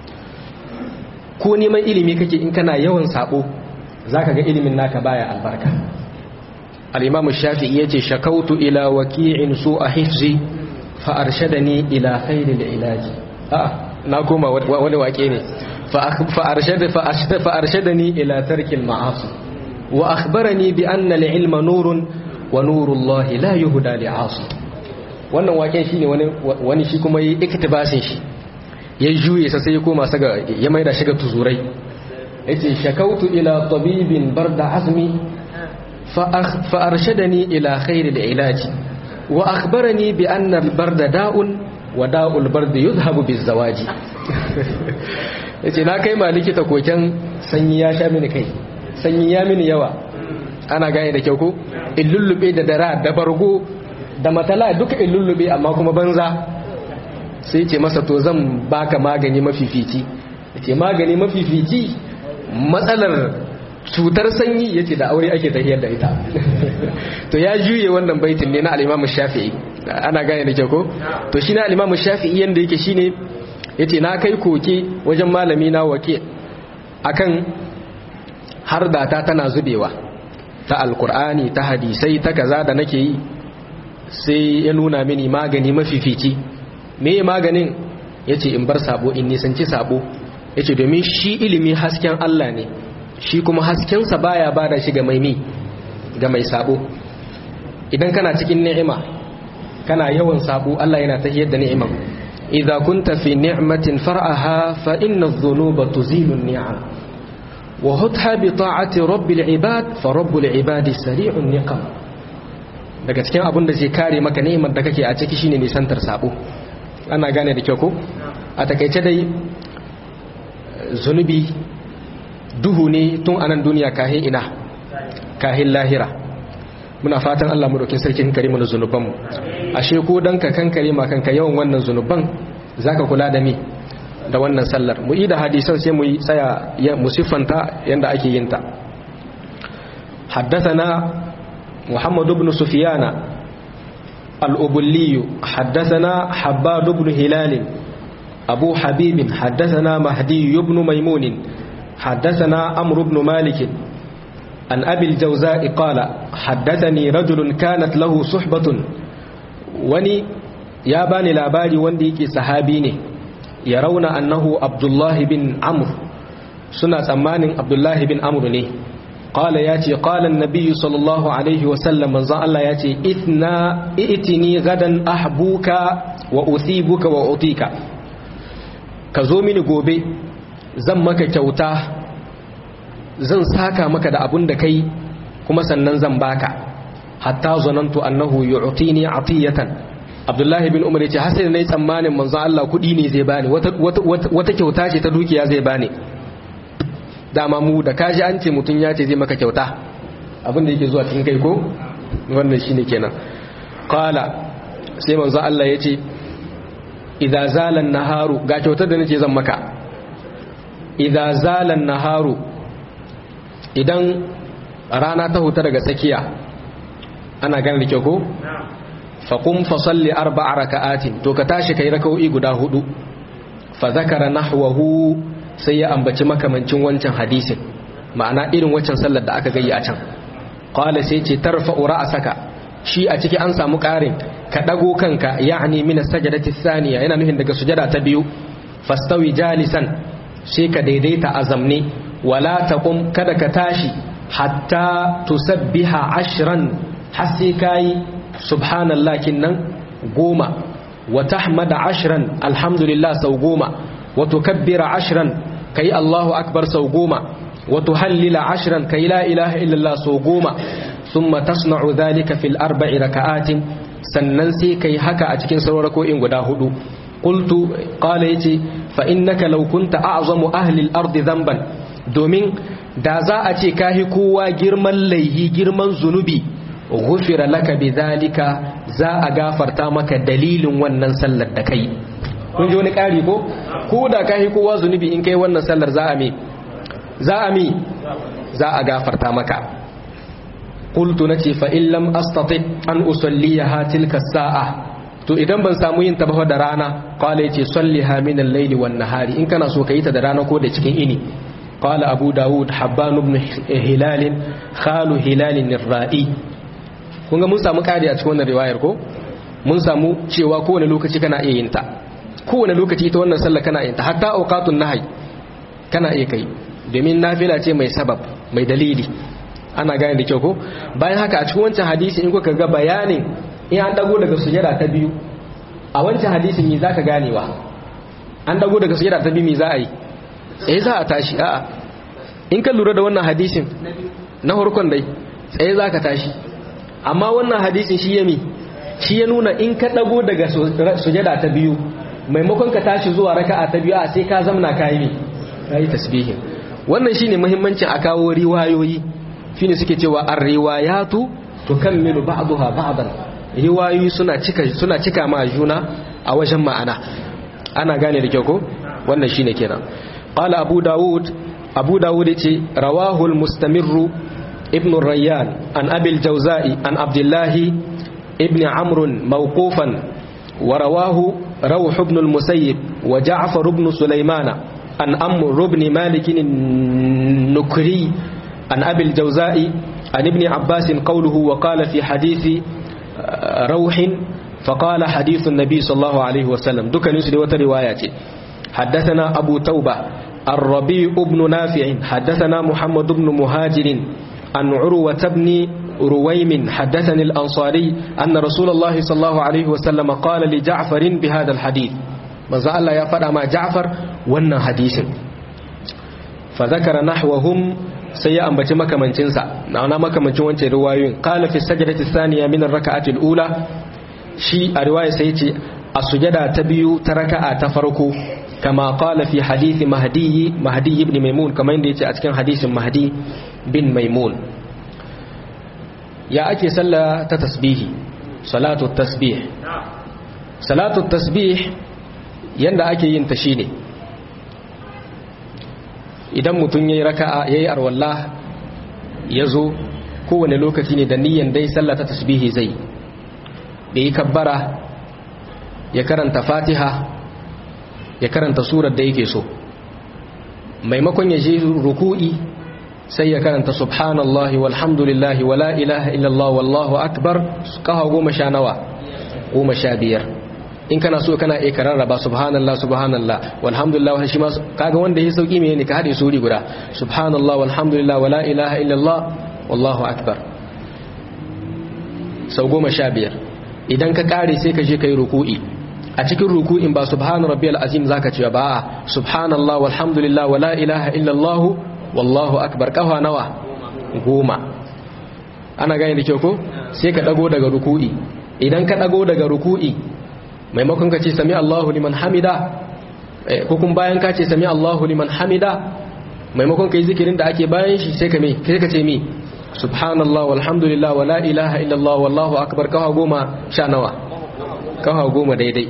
ko neman ilimi kake in kana yawan sabo zaka ga ilimin naka baya albarka al-imam shafi'i yace shakautu ila waki'in su'a hifzi fa arshadani ila khairil ilaji a na koma wani wake ne fa arshada fa arshada fa arshadani ila tarkil ma'asi wa akhbarani bi anna al-ilma nurun wa nurullahi la yuhda li'asi wannan waken shine wani wani shi kuma yi iktibasin shi ya juye sa sai ya koma saga ya maida shiga tuzurai yace shakautu ila tabibin barda azmi fa arshadani ila khairil ilaji wa akhbarani bi anna al-barda da'un wa da'ul bardi yuzhabu bizawaji yace na kai ma likita koken sanyi ya sha mini kai sanyi ya mini yawa ana gane da kyau ko in lullube da dara da bargo da matala duka in lullube amma kuma banza sai ce masa to zan baka magani mafifici yace magani mafifici matsalar cutar sanyi yace da aure ake tahiyar da ita to ya juye wannan baitin ne na al-Imam Shafi'i ana gane da kyau ko to shi na al-Imam Shafi'i yanda yake shine yace na kai koke wajen malami na wake akan har da ta tana zubewa ta alkur'ani ta hadisai ta kaza da nake yi sai ya nuna mini magani mafifici me maganin yace in bar sabo in nisanci sabo yace domin shi ilimi hasken Allah ne shi kuma haskensa baya bada shi ga mai mi ga mai sabo idan kana cikin ni'ima kana yawan sabo Allah yana tahiyar da ni'imar idza kunta fi ni'matin far'aha fa inna adh-dhunuba tuzilu an-ni'am wa hutha bi ta'ati rabbil ibad fa rabbul ibadi sari'un niqam daga cikin abin da zai kare maka ni'imar da kake a ciki shine nisantar sabo ana gane da kyau ko a takaice dai zunubi duhu ne tun anan duniya kahin ina kahin lahira muna fatan Allah mu dokin sarkin kare mu zunubanmu ashe ko dan ka kankare ma kanka yawan wannan zunuban zaka kula da mi da wannan sallar mu yi da hadisan sai mu yi tsaya mu siffanta yanda ake yin ta حدثنا محمد بن سفيان الأبلي حدثنا حباد بن هلال أبو حبيب حدثنا مهدي بن ميمون حدثنا أمر بن مالك عن أبي الجوزاء قال حدثني رجل كانت له صحبة وني يا باني لاباري وندي صحابيني يرون أنه عبد الله بن عمرو سنة أمان عبد الله بن عمرو ني قال ياتي قال النبي صلى الله عليه وسلم من الله ياتي إثنا ائتني غدا أحبوك وأثيبك وأعطيك كزومني gobe zan maka kyauta zan saka maka da abun da kai kuma sannan zan baka hatta zanantu annahu yu'tini atiyatan Abdullahi bin Umar yace har sai nayi tsammanin manzo Allah kudi ne zai bani wata wata kyauta ce ta dukiya zai bani dama mu da kaji an ce mutun ya ce zai maka kyauta abin da yake zuwa cikin kai ko wannan shine kenan qala sai manzo Allah yace idza zala naharu ga kyautar da nake zan maka idza zala naharu idan rana ta huta daga tsakiya ana gane da kyau ko faqum fa salli arba'a raka'atin to ka tashi kai raka'o'i guda hudu fa zakara nahwahu sai ya ambaci makamancin wancan hadisin ma'ana irin wancan sallar da aka gayi a can qala sai ce tarfa'u ra'saka shi a ciki an samu ƙarin ka dago kanka ya'ni min as-sajdati thaniya yana nufin daga sujada ta biyu fastawi jalisan sai ka daidaita a zamne wala taqum kada ka tashi hatta tusabbiha ashran har sai kai subhanallah kinnan goma wa tahmada ashran alhamdulillah sau goma wa tukabbira ashran kai allahu akbar sau goma wa tuhallila ashran kai la ilaha illallah sau goma thumma tasna'u dhalika fil arba'i raka'atin sannan sai kai haka a cikin sauran rako'in guda hudu qultu qala yace fa innaka law kunta a'zamu ahli al-ardi dhanban domin da za a ce kahi kowa girman laihi girman zunubi ghufira laka bidhalika za a gafarta maka dalilin wannan sallar da kai kun ji wani ƙari ko ko da kahi kowa zunubi in kai wannan sallar za a mi za a mi za a gafarta maka qultu nace fa in lam astati an usalliha tilka sa'a to idan ban samu yin ta ba da rana qala yace salliha min al-layli wan nahari in kana so yi ta da rana ko da cikin ini qala abu daud habban ibn hilal khalu hilal ar-ra'i kun ga mun samu kadi a cikin wannan riwayar ko mun samu cewa kowane lokaci kana iya yin ta kowane lokaci ita wannan sallah kana yin ta hatta awqatun nahi kana iya kai domin nafila ce mai sabab mai dalili ana gane da kyau ko bayan haka a cikin wancan hadisi in kuka ga bayanin in an dago daga sujada ta biyu a wancan hadisin me zaka ganewa an dago daga sujada ta biyu me za a yi tsaye za a tashi a'a in ka lura da wannan hadisin na farkon dai tsaye za ka tashi amma wannan hadisin shi ya mi shi ya nuna in ka dago daga sujada ta biyu maimakon ka tashi zuwa raka'a ta biyu a sai ka zamna kayi mi kayi tasbihin wannan shine muhimmancin a kawo riwayoyi shine suke cewa ar-riwayatu tukammilu ba'daha ba'dan riwayoyi suna cika suna cika ma juna a wajen ma'ana ana gane da kyau ko wannan shine kenan qala abu daud abu daud yace rawahu al-mustamirru ibn rayyan an abi al-jawza'i an abdullah ibn amr mawqufan wa rawahu rawh ibn al-musayyib wa ja'far ibn sulaymana an amr ibn malik النكري عن أبي الجوزاء عن ابن عباس قوله وقال في حديث روح فقال حديث النبي صلى الله عليه وسلم دك نسل وتروايات حدثنا أبو توبة الربيع بن نافع حدثنا محمد بن مهاجر عن عروة بن رويم حدثني الأنصاري أن رسول الله صلى الله عليه وسلم قال لجعفر بهذا الحديث ماذا الله يفعل مع جعفر وانا حديث فذكر نحوهم sai ya ambaci makamancinsa na makamancin wancan riwayoyin qala fi sajdati thaniya min ar-rak'ati al-ula shi a riwaya sai yace a sujada ta biyu ta raka'a ta farko kama qala fi hadisi mahdi mahdi ibn maimun kamar yadda yace a cikin hadisin mahdi bin maimun ya ake sallah ta tasbihi salatu tasbih salatu tasbih yanda ake yin ta shine idan mutum ya yi raka'a ya yi arwallah ya zo kowane lokaci ne da niyan dai sallah ta tasbihi zai da yi kabbara ya karanta fatiha ya karanta surar da yake so maimakon ya je ruku'i sai ya karanta subhanallahi walhamdulillahi wala ilaha illallah wallahu akbar kaha goma sha nawa goma sha biyar in kana so kana iya kararraba subhanallah subhanallah walhamdulillah shi ma kaga wanda yake sauki me ne ka hade suri guda subhanallah walhamdulillah wala ilaha illallah wallahu akbar sau goma sha biyar idan ka kare sai ka je kai ruku'i a cikin ruku'in ba subhana rabbiyal azim zaka ce ba subhanallah walhamdulillah wala ilaha illallah wallahu akbar kafa nawa goma ana gane da kyau ko sai ka dago daga ruku'i idan ka dago daga ruku'i maimakon ka ce sami Allahu liman hamida ko kuma bayan ka ce sami Allahu liman hamida maimakon ka yi zikirin da ake bayan shi sai ka me sai ka ce mi subhanallah walhamdulillah wala ilaha illallah wallahu akbar kawa goma sha nawa kawa goma daidai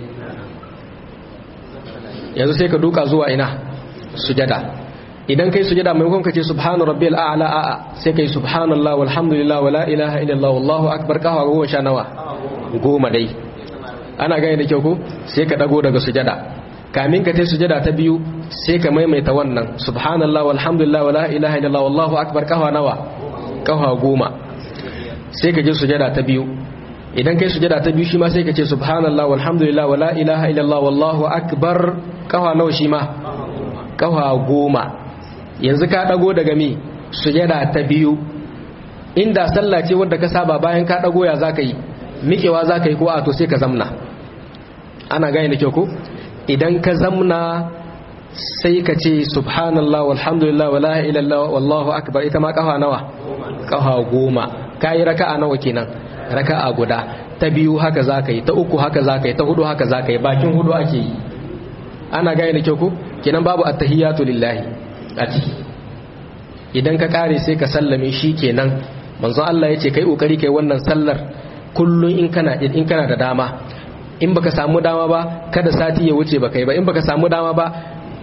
yanzu sai ka duka zuwa ina sujada idan kai sujada maimakon ka ce subhana rabbiyal a'la a'a sai kai subhanallah walhamdulillah wala ilaha illallah wallahu akbar kawa goma sha nawa goma dai ana gane da kyau ko sai ka dago daga sujada kamin ka tai sujada ta biyu sai ka maimaita wannan subhanallah walhamdulillah wala ilaha illallah wallahu akbar kawa nawa kawa goma sai ka je sujada ta biyu idan kai sujada ta biyu shi ma sai ka ce subhanallah walhamdulillah wala ilaha illallah wallahu akbar kawa nawa shi ma kawa goma yanzu ka dago daga mi sujada ta biyu inda sallah ce wadda ka saba bayan ka dago ya zaka yi miƙewa za ka yi ko a to sai ka zamna ana gane da kyau ko idan ka zamna sai ka ce subhanallah walhamdulillah wala ilallah wallahu akbar ita ma kafa nawa kafa goma ka yi raka'a nawa kenan raka'a guda ta biyu haka za ka yi ta uku haka za ka yi ta hudu haka za ka yi bakin hudu ake yi ana gane da kyau ko kenan babu attahiyatu lillahi a ciki idan ka kare sai ka sallame shi kenan manzon Allah ya ce kai kokari kai wannan sallar kullum in kana in kana da dama in baka samu dama ba kada sati ya wuce baka yi ba in baka samu dama ba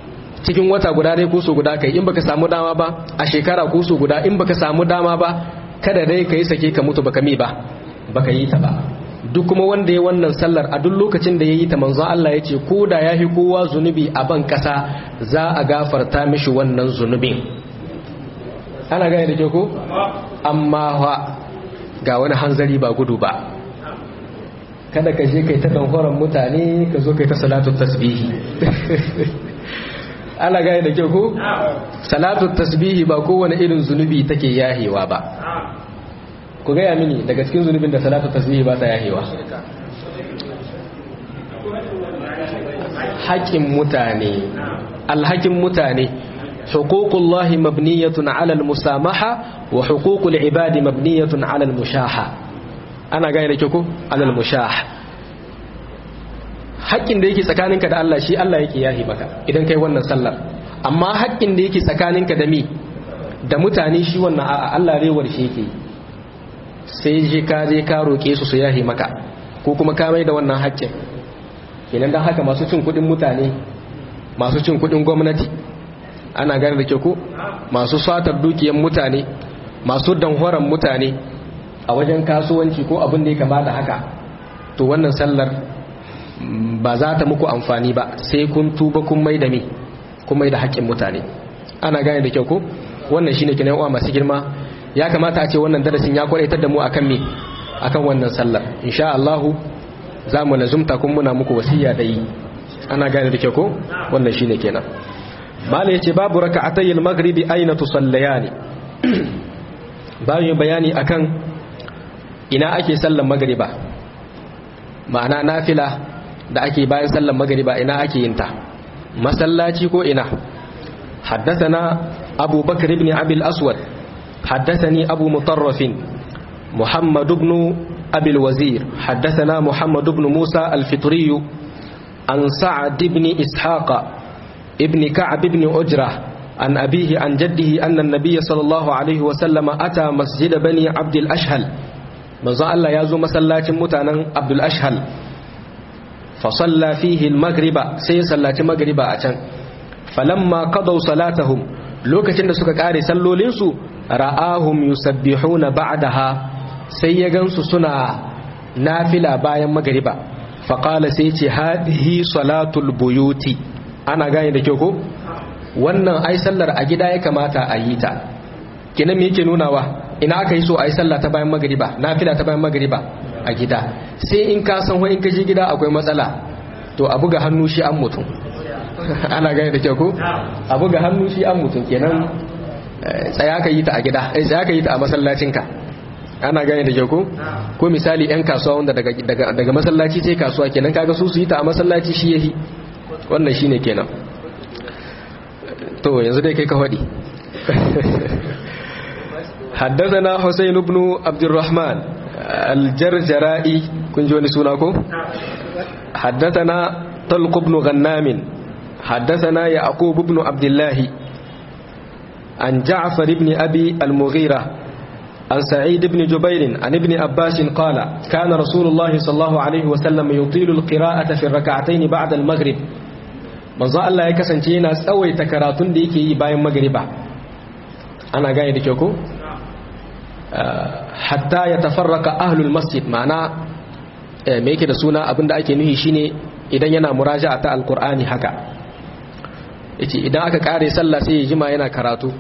cikin wata guda dai kusu guda kai in baka samu dama ba a shekara kusu guda in baka samu dama ba kada dai ka yi sake ka mutu baka mi ba baka yi ta ba duk kuma wanda ya wannan sallar a duk lokacin da ya yi ta manzon Allah ya ce ko da ya fi kowa zunubi a ban kasa za a gafarta mishi wannan zunubin ana gane da ke ko amma ga wani hanzari ba gudu ba kada ka je kai ta danhoron mutane ka zo kai ta salatu tasbihi ana gane da kyau ko salatu tasbihi ba kowane irin zunubi take yahewa ba ku gaya mini daga cikin zunubin da salatu tasbihi ba ta yahewa haƙƙin mutane alhakin mutane huququllahi mabniyatun ala almusamaha wa huququl ibadi mabniyatun ala almushaha ana gane da kyau ko ala almushaha haƙƙin da yake tsakaninka da Allah shi Allah yake yahi maka idan kai wannan sallar amma haƙƙin da yake tsakaninka da mi da mutane shi wannan a'a Allah rewar shi yake sai je ka je ka roƙe su su yahi maka ko kuma ka mai da wannan haƙƙin kenan dan haka masu cin kuɗin mutane masu cin kuɗin gwamnati ana gane da ke ko masu satar dukiyar mutane masu danhoran mutane a wajen kasuwanci ko abin da ya kama da haka to wannan sallar ba za ta muku amfani ba sai kun tuba kun mai da mi kun mai da haƙƙin mutane ana gane da kyau ko wannan shine kinan uwa masu girma ya kamata a ce wannan darasin ya kwaraitar da mu akan me akan wannan sallar insha Allah za mu lazumta kun muna muku wasiya da yi ana gane da kyau ko wannan shine kenan mala yace babu raka'atayil maghribi aina tusallayani bayan bayani akan ina ake sallar magriba ma'ana nafila da ake bayan sallar magariba ina ake yin ta masallaci ko ina haddathana abu bakr ibn abi al-aswad haddathani abu mutarraf muhammad ibn abi al-wazir haddathana muhammad ibn musa al-fitri an sa'd ibn ishaq ibn ka'b ibn ujrah عن أبيه عن جده أن النبي صلى الله عليه وسلم أتى مسجد بني عبد الأشهل manzo Allah ya zo masallacin mutanen Abdul Ashhal fa salla fihi al-maghriba sai ya sallaci maghriba a can falamma qadaw salatahum lokacin da suka kare sallolin su ra'ahum yusabbihuna ba'daha sai ya gansu suna nafila bayan maghriba fa qala sai ce hadhihi salatul buyuti ana gane da kyau ko wannan ai sallar a gida ya kamata a yi ta kenan me yake nunawa ina aka yi so a yi sallah ta bayan magariba nafila ta bayan magariba a gida sai in ka san in ka je gida akwai matsala to a buga hannu shi an mutum ana gane da kyau ko a buga hannu shi an mutum kenan tsaya ka yi ta a gida eh tsaya ka yi ta a masallacinka ana gane da kyau ko ko misali yan kasuwa wanda daga daga daga masallaci sai kasuwa kenan kaga su su yi ta a masallaci shi yahi wannan shine kenan to yanzu dai kai ka faɗi حدثنا حسين بن عبد الرحمن الجرجرائي كن جوني سوناكو حدثنا طلق بن غنام حدثنا يعقوب بن عبد الله عن جعفر بن أبي المغيرة عن سعيد بن جبير عن ابن عباس قال كان رسول الله صلى الله عليه وسلم يطيل القراءة في الركعتين بعد المغرب من ظل الله يكسن تينا سوي تكراتون ديكي باين مغربا أنا قاعد كيوكو hatta ya tafarraka ahlul masjid ma'ana me yake da suna abinda ake nuhi shine idan yana muraja'a ta alqur'ani haka yace idan aka kare sallah sai ya jima yana karatu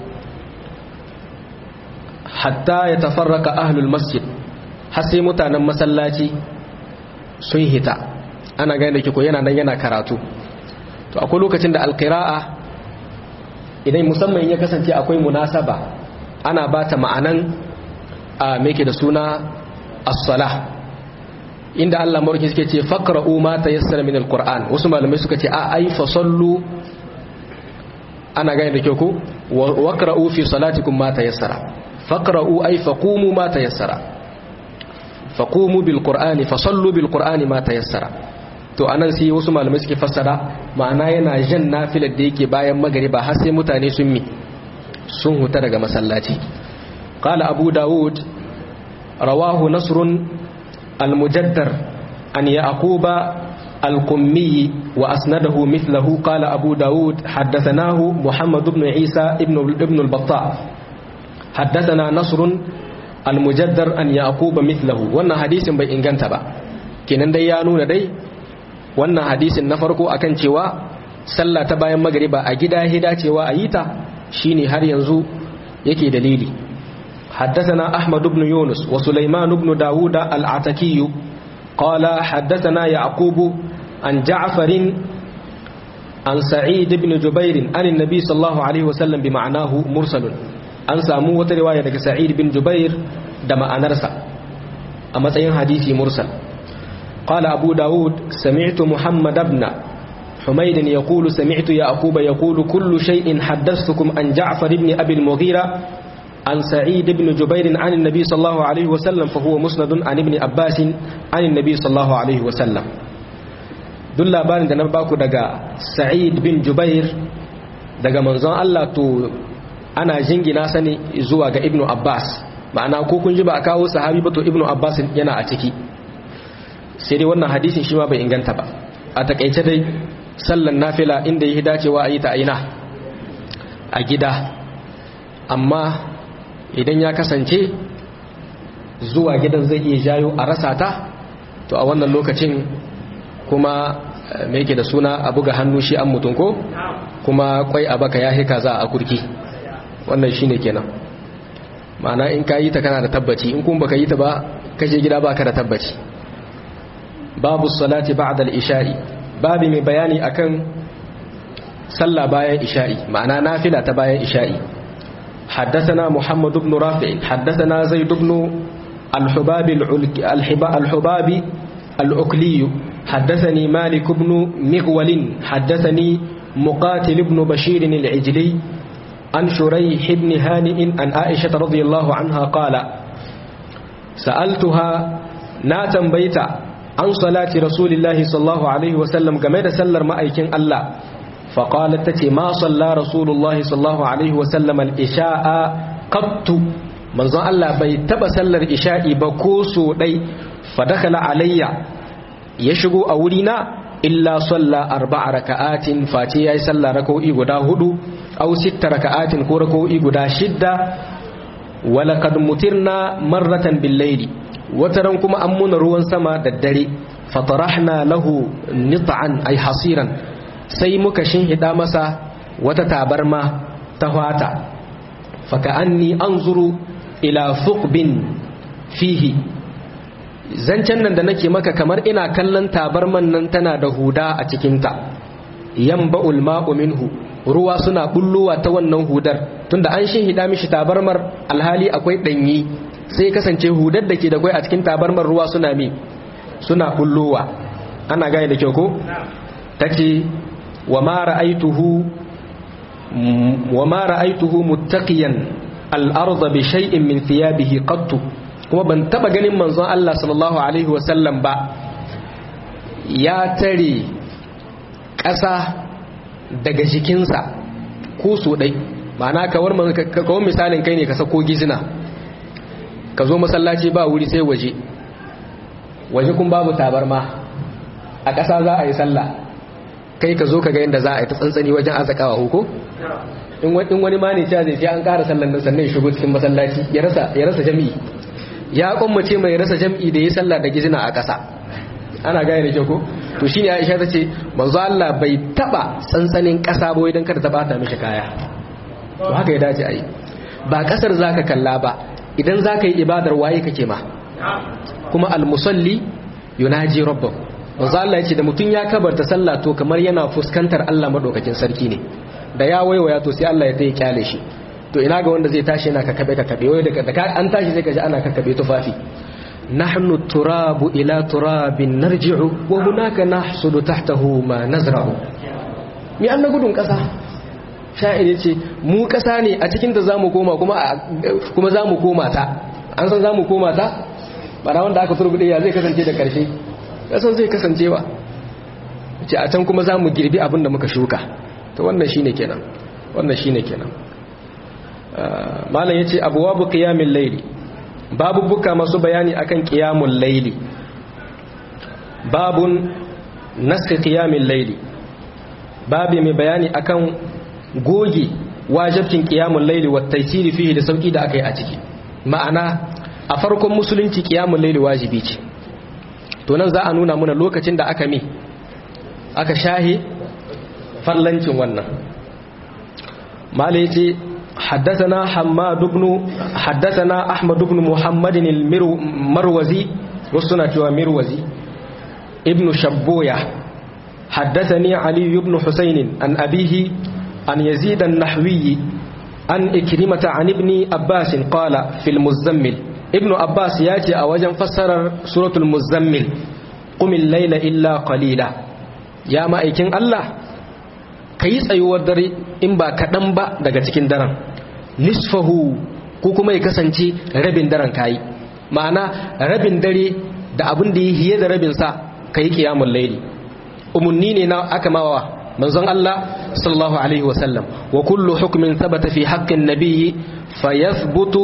hatta ya tafarraka ahlul masjid har sai mutanen masallaci sun hita ana gane da ko yana nan yana karatu to akwai lokacin da alqira'a idan musamman ya kasance akwai munasaba ana bata ma'anan a meke da suna as-salah inda Allah marki suke ce faqra'u ma tayassara min al-Qur'an wasu malamai suka ce a ai fa sallu ana gane da kyau ko waqra'u fi salatikum ma tayassara faqra'u ai faqumu ma tayassara faqumu bil qur'ani fa sallu bil qur'ani ma tayassara to anan sai wasu malamai suke fassara ma'ana yana jan nafilar da yake bayan magariba har sai mutane sun mi sun huta daga masallaci قال أبو داود رواه نصر المجدر أن يعقوب القمي وأسنده مثله قال أبو داود حدثناه محمد بن عيسى ابن, ابن البطاء حدثنا نصر al-mujaddar an yaquba mithlahu wannan hadisin bai inganta ba kenan dai ya nuna dai wannan hadisin na farko akan cewa sallah ta bayan magriba a gida hida cewa a yi ta shine har yanzu yake dalili حدثنا أحمد بن يونس وسليمان بن داود العتكي قال حدثنا يعقوب عن جعفر عن سعيد بن جبير عن النبي صلى الله عليه وسلم بمعناه مرسل an samu wata riwaya daga sa'id bin jubair da ma'anarsa a matsayin hadisi mursal qala abu daud sami'tu muhammad ibn humayd yaqulu sami'tu yaqub yaqulu kullu shay'in haddathtukum an ja'far ibn abi al-mughira an sa'id ibn jubair an an-nabi sallallahu alayhi wa sallam fa huwa musnad an ibn abbas an an-nabi sallallahu alayhi wa sallam duk labarin da na baku daga sa'id bin jubair daga manzon Allah to ana jingina sani zuwa ga ibnu abbas ma'ana ko kun ji ba a kawo sahabi ba to ibnu abbas yana a ciki sai dai wannan hadisin shi ma bai inganta ba a takaice dai sallan nafila inda yi dacewa a yi ta aina a gida amma idan ya kasance zuwa gidan zai iya jayo a rasa ta to a wannan lokacin kuma me yake da suna a buga hannu shi an mutum ko kuma kwai a baka ya hika za a kurki wannan shine kenan ma'ana in ka yi ta kana da tabbaci in kuma baka yi ta ba kashe gida baka da tabbaci babu salati ba'da al-isha'i babu mai bayani akan sallah bayan isha'i ma'ana nafila ta bayan isha'i حدثنا محمد بن رافع حدثنا زيد بن الحباب الحباب الأكلي حدثني مالك بن مغول حدثني مقاتل بن بشير العجلي عن شريح بن هانئ عن عائشة رضي الله عنها قال سألتها ناتا بيتا عن صلاة رسول الله صلى الله عليه وسلم كما سلر مأيكين الله فقالت تتي ما صلى رسول الله صلى الله عليه وسلم الإشاء قط من ظن الله بيتب سلر إشاء بكوسو دي فدخل علي يشغو أولينا إلا صلى أربع ركعات فاتي يسلى ركوئي قدا هدو أو ست ركعات كوركوئي قدا شدة ولقد مترنا مرة بالليل وترنكم أمون روان سما ددري فطرحنا له نطعا أي حصيرا sai muka shinhida masa wata tabarma ta hwata faka'anni anzuru ila fuqbin fihi zancen nan da nake maka kamar ina kallon tabarman nan tana da huda a cikinta yamba'ul ma'u minhu ruwa suna bullowa ta wannan hudar tunda an shinhida mishi tabarmar alhali akwai danyi sai kasance hudar da ke da kwai a cikin tabarmar ruwa suna mi suna bullowa ana gane da kyau ko tace وما رأيته وما رأيته متقيا الأرض بشيء من ثيابه قط kuma ban taba ganin manzon Allah sallallahu alaihi wasallam ba ya tare ƙasa daga jikinsa ko so dai ma'ana kawar kawar misalin kai ne ka sako gizina ka zo masallaci ba wuri sai waje waje kun babu tabarma a ƙasa za a yi sallah kai ka zo ka ga yadda za a yi ta tsantsani wajen azakawa huko in wani ma ne cewa zai sai an ƙara sallan nan sannan ya shigo cikin masallaci ya rasa jam'i ya kwammace mai rasa jam'i da ya sallah da gizina a ƙasa ana gaya da kyau ko to shine Aisha ta ce manzo Allah bai taba tsantsanin ƙasa ba idan kada ta bata mishi kaya to haka ya dace ayi ba ƙasar zaka kalla ba idan zaka yi ibadar waye kake ma kuma al-musalli yunaji rabbahu manzo Allah ya ce da mutum ya kabarta sallah to kamar yana fuskantar Allah madaukakin sarki ne da ya waiwaya to sai Allah ya tayi kyale shi to ina ga wanda zai tashi yana kakabe kakabe wai da an tashi sai kaji ana kakabe tufafi nahnu turabu ila turabin narji'u wa hunaka nahsudu tahtahu ma nazra'u mi an gudun kasa sha'ir yace mu kasa ne a cikin da zamu koma kuma kuma zamu koma ta an san zamu koma ta bara wanda aka turbude ya zai kasance da karshe kasan zai kasancewa ce a can kuma za mu girbi abin da muka shuka ta wannan shi ne kenan wannan shi ne kenan malam ya ce abuwa bu ƙiyamin laili babu buka masu bayani akan ƙiyamun laili babun naska ƙiyamin laili babu mai bayani akan goge wajabcin ƙiyamun laili wa taisiri fiye da sauƙi da aka yi a ciki ma'ana a farkon musulunci qiyamul layli wajibi ce to nan za a nuna muna lokacin da aka mi aka shahi fallancin wannan malai ce حدثنا حماد بن حدثنا احمد بن محمد المروزي وسنة مروزي ابن شبوية حدثني علي بن حسين عن أبيه عن يزيد النحوي عن إكرمة عن ابن أباس قال في المزمل ابن أباس ياتي أوجا فسر سورة المزمل قم الليل إلا قليلا يا ما إيكين الله كيس أيوة دري إن با كدن با daga cikin daren nisfahu ko kuma ya kasance rabin daren kayi ma'ana rabin dare da abin da ya hiye da rabin sa kai kiyamul laili umunni ne na aka mawa manzon Allah sallallahu alaihi wasallam wa kullu hukmin thabata fi haqqin nabiyyi fayathbutu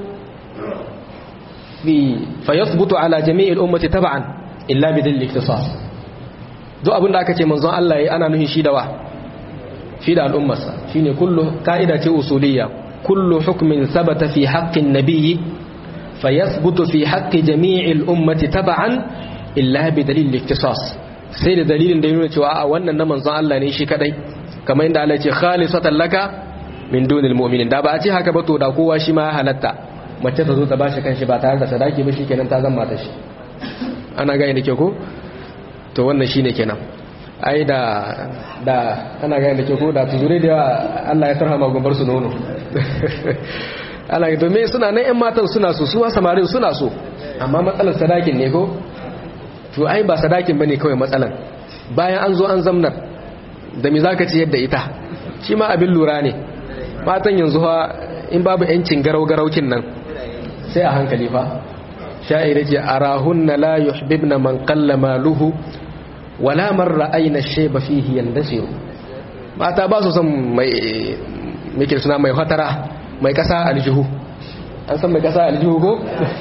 fi fayathbutu ala jami'il ummati tab'an illa bi dalil ikhtisas duk abinda aka ce manzon Allah yayi ana nuhin shi da wa fi da al'ummarsa shine kullu ka'ida ce usuliyya kullu hukmin thabata fi haqqin nabiyyi fayathbutu fi haqqi jami'il ummati tab'an illa bi dalil ikhtisas sai da dalilin da ya nuna cewa a wannan na manzon Allah ne shi kadai kamar inda Allah ya ce khalisatan laka min dunil mu'minin da ba a ce haka ba to da kowa shi ma ya halatta mace ta zo ta bashi kanshi ba tare da sadaki ba shikenan ta zama ta shi ana gani da ke ko to wannan shine kenan ai da da ana gani da ke ko da tuzure da Allah ya tarhama gumbar su nono Allah ya domin suna nan ƴan matan suna so suwa samarin suna so amma matsalar sadakin ne ko to ai ba sadakin bane kawai matsalan bayan an zo an zamnar da me zaka ci yadda ita shi ma abin lura ne matan yanzu fa in babu yancin garau garaukin nan sai a hankali fa sha'ira ce arahunna la yuhibbna man qalla maluhu wala man ra'ayna shayba fihi yandasiru mata ba su son mai mike suna mai hatara mai kasa aljihu an san mai kasa aljihu ko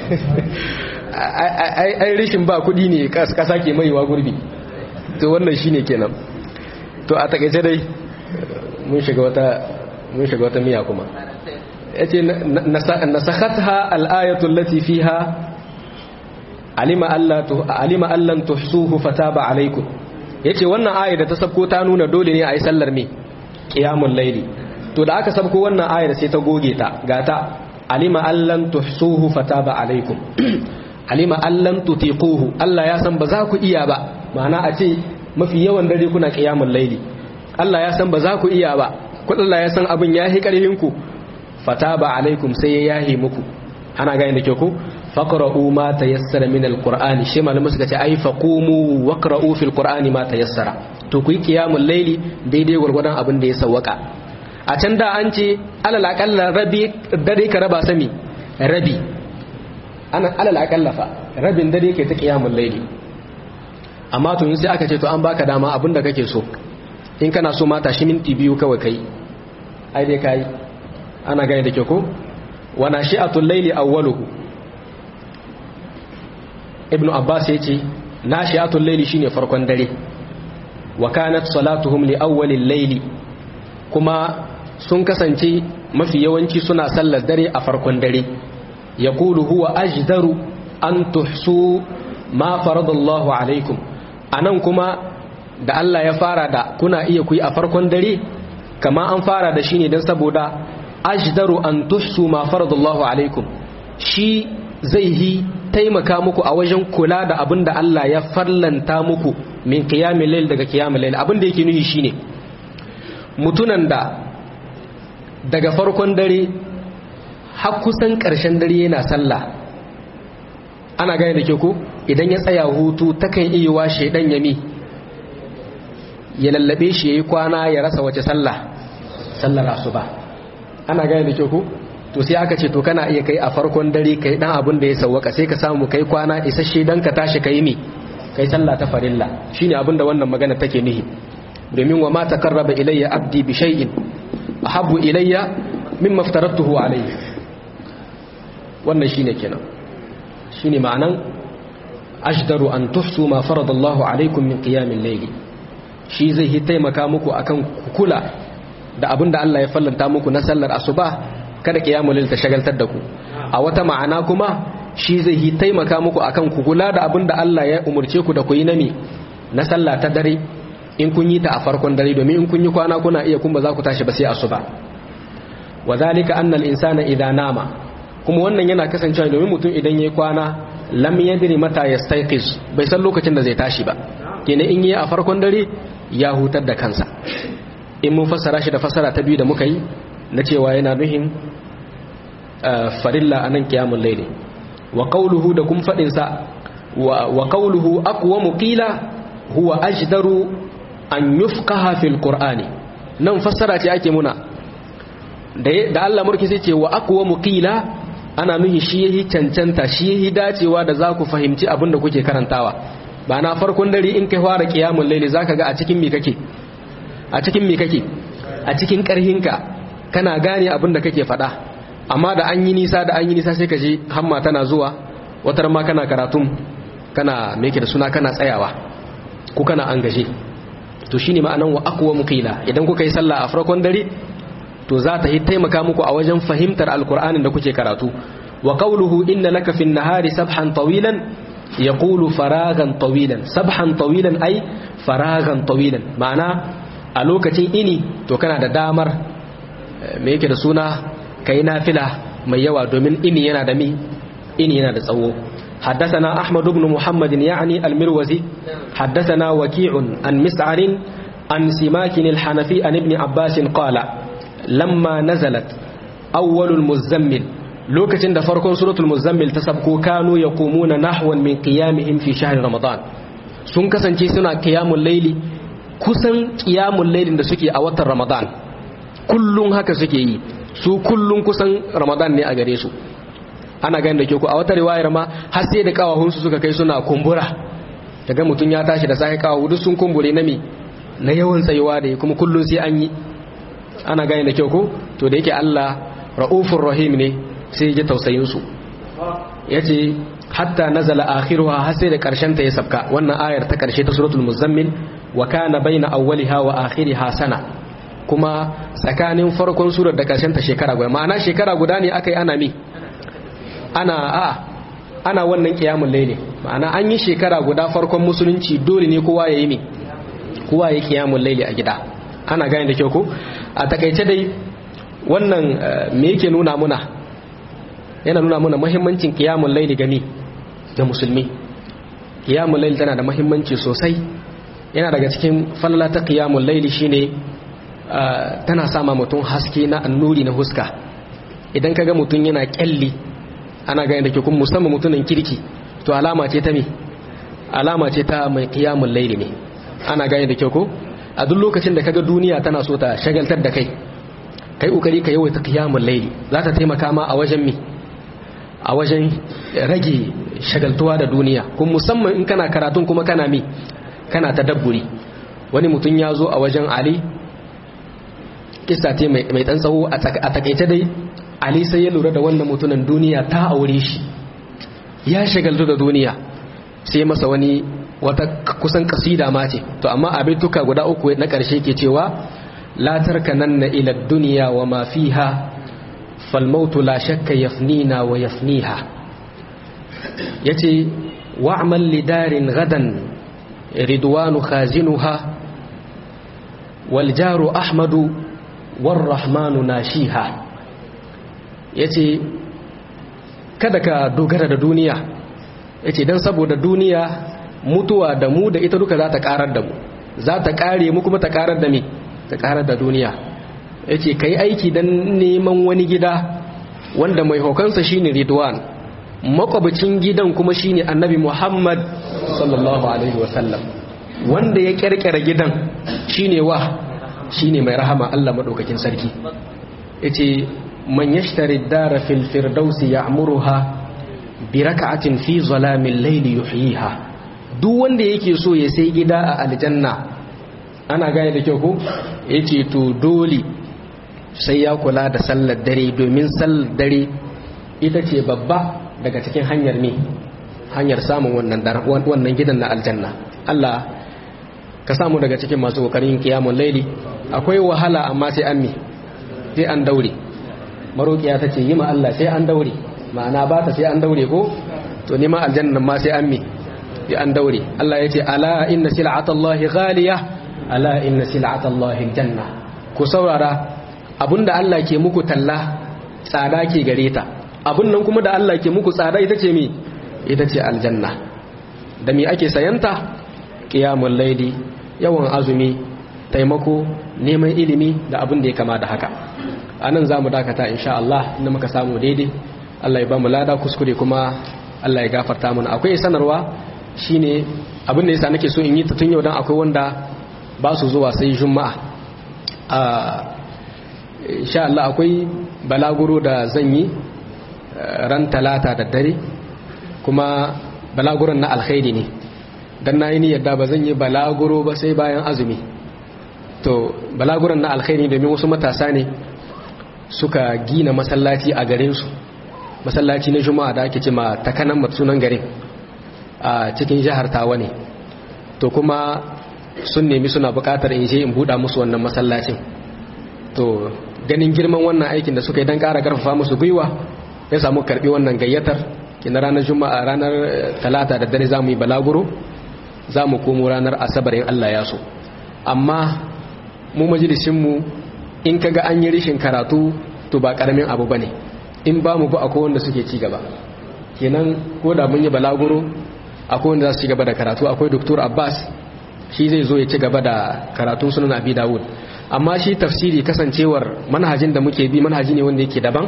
ai rishin ba kudi ne kasa ke maiwa gurbi to wannan shine kenan to a takaice dai mun shiga wata mun shiga wata miya kuma yace nasakhatha al-ayatu allati fiha alima alla tu alima allan tuhsuhu fataba alaykum yace wannan ayar da ta sabko ta nuna dole ne a yi sallar me qiyamul layli to da aka sabko wannan ayar sai ta goge ta gata alima allan tuhsuhu fataba alaykum alima allan tutiquhu Allah ya san ba za ku iya ba ma'ana a ce mafi yawan dare kuna qiyamul layli Allah ya san ba za ku iya ba ku Allah ya san abin yahi karhin ku fataba alaikum sai ya yahi muku ana gane da ke ku faqra'u ma tayassara min alqur'ani shi malamu suka ce ai faqumu waqra'u fil qur'ani ma tayassara to ku yi qiyamul layli daidai gurgurdan abin da ya sawwaka a can da an ce alal aqalla rabi dare ka raba sami rabi ana alal aqalla fa rabin dare ke ta qiyamul layli amma to yin sai aka ce to an baka dama abin da kake so in kana so mata shi minti biyu kawai kai ai dai kai ana gane da ke ko wa nashi'atul layli awwaluhu ibnu abbas yace nashi'atul layli shine farkon dare wa kanat salatuhum li awwalil layli kuma sun kasance mafi yawanci suna sallar dare a farkon dare yaqulu huwa ajdaru an tuhsu ma faradallahu alaikum anan kuma da Allah ya fara da kuna iya kuyi a farkon dare kama an fara da shi ne don saboda ajdaru an tuhsu ma faradallahu alaikum shi zai yi taimaka muku a wajen kula da abin da Allah ya farlanta muku min qiyamil layl daga qiyamil layl abin da yake nufi shine mutunan da daga farkon dare har kusan ƙarshen dare yana sallah ana gane da ke ko idan ya tsaya hutu takan iya wa shedan yami ya lallabe shi yayi kwana ya rasa wace sallah sallar asuba ana gane da ke ku to sai aka ce to kana iya kai a farkon dare kai dan abin da ya sawwaka sai ka samu kai kwana isasshe dan ka tashi kai mi kai sallah ta farilla shine abin da wannan magana take nihi domin wa ma taqarraba ilayya abdi bi shay'in ahabbu ilayya mimma aftaratuhu alayhi wannan shine kenan shine ma'anan ajdaru an tuhsu ma faradallahu alaykum min qiyamil layli shi zai yi taimaka muku akan kula da abin da Allah ya fallanta muku na sallar asuba kada qiyamul layl ta shagaltar da ku a wata ma'ana kuma shi zai yi taimaka muku akan ku kula da abin da Allah ya umurce ku da ku yi nami na sallah ta dare in kun yi ta a farkon dare domin in kun yi kwana kuna iya kun ba za ku tashi ba sai asuba wa zalika anna al-insana idha nama kuma wannan yana kasancewa domin mutum idan yayi kwana lam yadri mata yastayqiz bai san lokacin da zai tashi ba kenan in yi a farkon dare ya hutar da kansa in mun fassara shi da fassara ta biyu da muka yi na cewa yana nuhin farilla anan qiyamul layli wa qawluhu da kun fadin sa wa qawluhu aqwamu qila huwa ajdaru an yufqaha fil qur'ani nan fassara ce ake muna da Allah murki sai ce wa aqwamu qila ana nuhi shi yahi cancanta shi yahi dacewa da za ku fahimci abin da kuke karantawa ba na farkon dare in kai fara qiyamul layli zaka ga a cikin me kake a cikin me kake a cikin karhinka kana gane abin da kake faɗa amma da an yi nisa da an yi nisa sai ka je hamma tana zuwa watar ma kana karatun kana me da suna kana tsayawa ko kana an gaje to shine ma'anan wa aqwa muqila idan kuka yi sallah a farkon dare to za ta yi taimaka muku a wajen fahimtar alkur'anin da kuke karatu wa qawluhu inna laka fin nahari sabhan tawilan yaqulu faragan tawilan sabhan tawilan ay faragan tawilan ma'ana a lokacin ini to kana da damar me yake da suna kai nafila mai yawa domin ini yana da mi ini yana da tsawo حدثنا أحمد بن محمد يعني المروزي حدثنا وكيع عن مسعر عن سماك الحنفي عن ابن عباس قال لما نزلت أول المزمل لوكتين da farkon suratul muzammil ta sabko kanu yaqumuna nahwan min qiyamihim fi shahr ramadan sun kasance suna qiyamul layli kusan qiyamul laylin da suke a watan ramadan kullun haka suke yi su kullun kusan ramadan ne a gare su ana ganin da ke ku a wata riwayar ma har sai da kawahunsu suka kai suna kumbura daga mutum ya tashi da sai kawahu duk sun kumbure na mi na yawan tsayuwa da kuma kullun sai an yi ana gane da kyau ko to da yake Allah ra'ufur rahim ne sai ya ji tausayin su yace hatta nazala akhiruha har sai da karshen ta ya sabka wannan ayar ta karshe ta suratul muzammil wa kana baina awwaliha wa akhiriha sana kuma tsakanin farkon surar da karshen ta shekara guda ma'ana shekara guda ne akai ana mi ana a ana wannan qiyamul layli ma'ana an yi shekara guda farkon musulunci dole ne kowa yayi mi kowa yayi qiyamul layli a gida ana gane da kyau ko a takaice dai wannan me yake nuna muna yana nuna muna muhimmancin qiyamul layli gani ga musulmi qiyamul layli tana da muhimmanci sosai yana daga cikin falala ta qiyamul layli shine tana sama mutum haske na annuri na huska idan kaga mutum yana kyalli ana gane da ke kun musamman mutumin kirki to alama ce ta me alama ce ta mai qiyamul layli ne ana gane da kyau ko a duk lokacin da kaga duniya tana so ta shagaltar da kai kai kokari ka yawaita qiyamul layli za ta taimaka ma a wajen mi a wajen rage shagaltuwa da duniya kun musamman in kana karatun kuma kana mi kana tadabburi wani mutum ya zo a wajen ali kissa ce mai mai dan tsawo a takaice dai ali sai ya lura da wannan mutumin duniya ta aure shi ya shagaltu da duniya sai masa wani wata kusan kasida ma ce to amma abin tuka guda uku na ƙarshe ke cewa la tarkananna ila dunya wa ma fiha fal mautu la shakka yafnina wa yafniha yace wa'mal lidarin gadan ridwanu khazinuha wal jaru ahmadu war rahmanu nashiha yace kada ka dogara da duniya yace dan saboda duniya mutuwa da mu da ita duka za ta karar da mu za ta kare mu kuma ta karar da me ta karar da duniya yace kai aiki dan neman wani gida wanda mai hokansa shine ridwan makwabcin gidan kuma shine annabi Muhammad sallallahu alaihi wasallam wanda ya kirkira gidan shine wa shine mai rahama Allah madaukakin sarki yace man yashtari dara fil firdausi ya'muruha bi raka'atin fi zalamil layli yuhyiha duk wanda yake so ya sai gida a aljanna ana gane da kyau ko yace to dole sai ya kula da sallar dare domin sallar dare ita ce babba daga cikin hanyar me hanyar samun wannan wannan gidan na aljanna Allah ka samu daga cikin masu kokarin kiyamul laili akwai wahala amma sai an me sai an daure marokiya tace yi ma Allah sai an daure ma'ana ba ta sai an daure ko to neman aljanna ma sai an mi ya an daure Allah ya ce ala inna sil'atallahi ghaliya ala inna sil'atallahi janna ku saurara abinda Allah ke muku talla tsada ke gare ta abun nan kuma da Allah ke muku tsada ita ce mi ita ce aljanna da mi ake sayanta qiyamul layli yawan azumi taimako neman ilimi da abin da ya kama da haka anan zamu dakata insha Allah inda muka samu daidai Allah ya ba mu lada kuskure kuma Allah ya gafarta mana akwai sanarwa shine abin da yasa nake so in yi ta tun yau dan akwai wanda ba su zuwa sai juma'a a insha Allah akwai balaguro da zan yi ran talata da dare kuma balaguron na alkhairi ne dan nayi ni yadda ba zan yi balaguro ba sai bayan azumi to balaguron na alkhairi domin wasu matasa ne suka gina masallaci a garin su masallaci na juma'a da ake ce ma takanan sunan garin a cikin jihar tawa ne to kuma sun nemi suna bukatar in je in buɗa musu wannan masallacin to ganin girman wannan aikin da suka yi don ƙara ƙarfafa musu gwiwa ya samu karɓi wannan gayyatar kina ranar juma'a ranar talata da dare za mu yi balaguro za mu komo ranar asabar in allah ya so amma mu majalisinmu in kaga an yi rishin karatu to ba ƙaramin abu ba ne in ba mu ba akwai wanda suke ci gaba kenan ko da mun yi balaguro akwai wanda za su ci gaba da karatu akwai doktor abbas shi zai zo ya ci gaba da karatun sunan abi dawud amma shi tafsiri kasancewar manhajin da muke bi manhaji ne wanda yake daban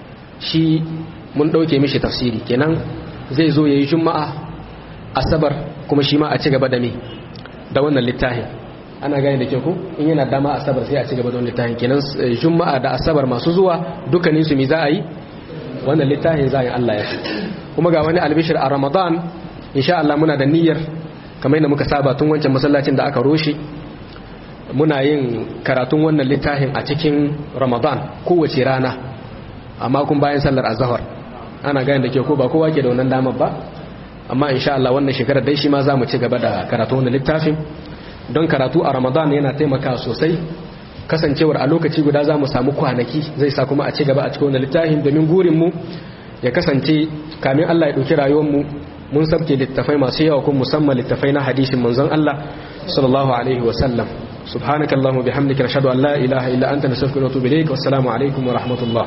shi mun ɗauke mishi tafsiri kenan zai zo ya yi juma'a asabar kuma shi ma a ci gaba da me da wannan littafin ana gane da ke ku in yana dama asabar sai a ci gaba da wannan littafin kenan juma'a da asabar masu zuwa dukkanin su mi za a yi wannan littafin za a yi Allah ya kuma ga wani albishir a ramadan insha Allah muna da niyyar kamar yadda muka saba tun wancan masallacin da aka roshe muna yin karatun wannan littafin a cikin ramadan kowace rana amma kun bayan sallar azahar ana gane da ke ko ba kowa ke da wannan damar ba amma insha Allah wannan shekarar dai shi ma za mu ci gaba da karatun wannan littafin don karatu a ramadan yana taimaka sosai kasancewar a lokaci guda za mu samu kwanaki zai sa kuma a ci gaba a cikin wannan littafin domin gurinmu ya kasance kamin Allah ya ɗauki rayuwarmu mun sabke littafai masu yawa kuma musamman littafai na hadisin manzon Allah sallallahu alaihi wa sallam subhanaka allahumma bihamdika nashhadu an la ilaha illa anta nastaghfiruka wa natubu ilayk wassalamu alaikum wa rahmatullah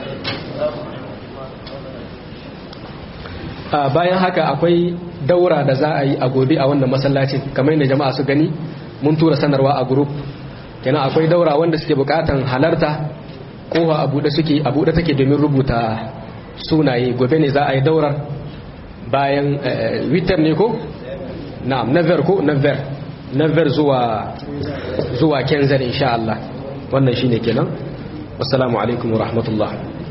bayan haka akwai daura da za a yi a gobe a wannan masallacin kamar yadda jama'a su gani mun tura sanarwa a group kenan akwai daura wanda suke bukatan halarta kofa a bude suke a bude take domin rubuta sunaye gobe ne za a yi daurar bayan witar ne ko? na'am naver ko naver naver zuwa zuwa kenzar insha Allah wannan shine kenan wassalamu alaikum wa rahmatullah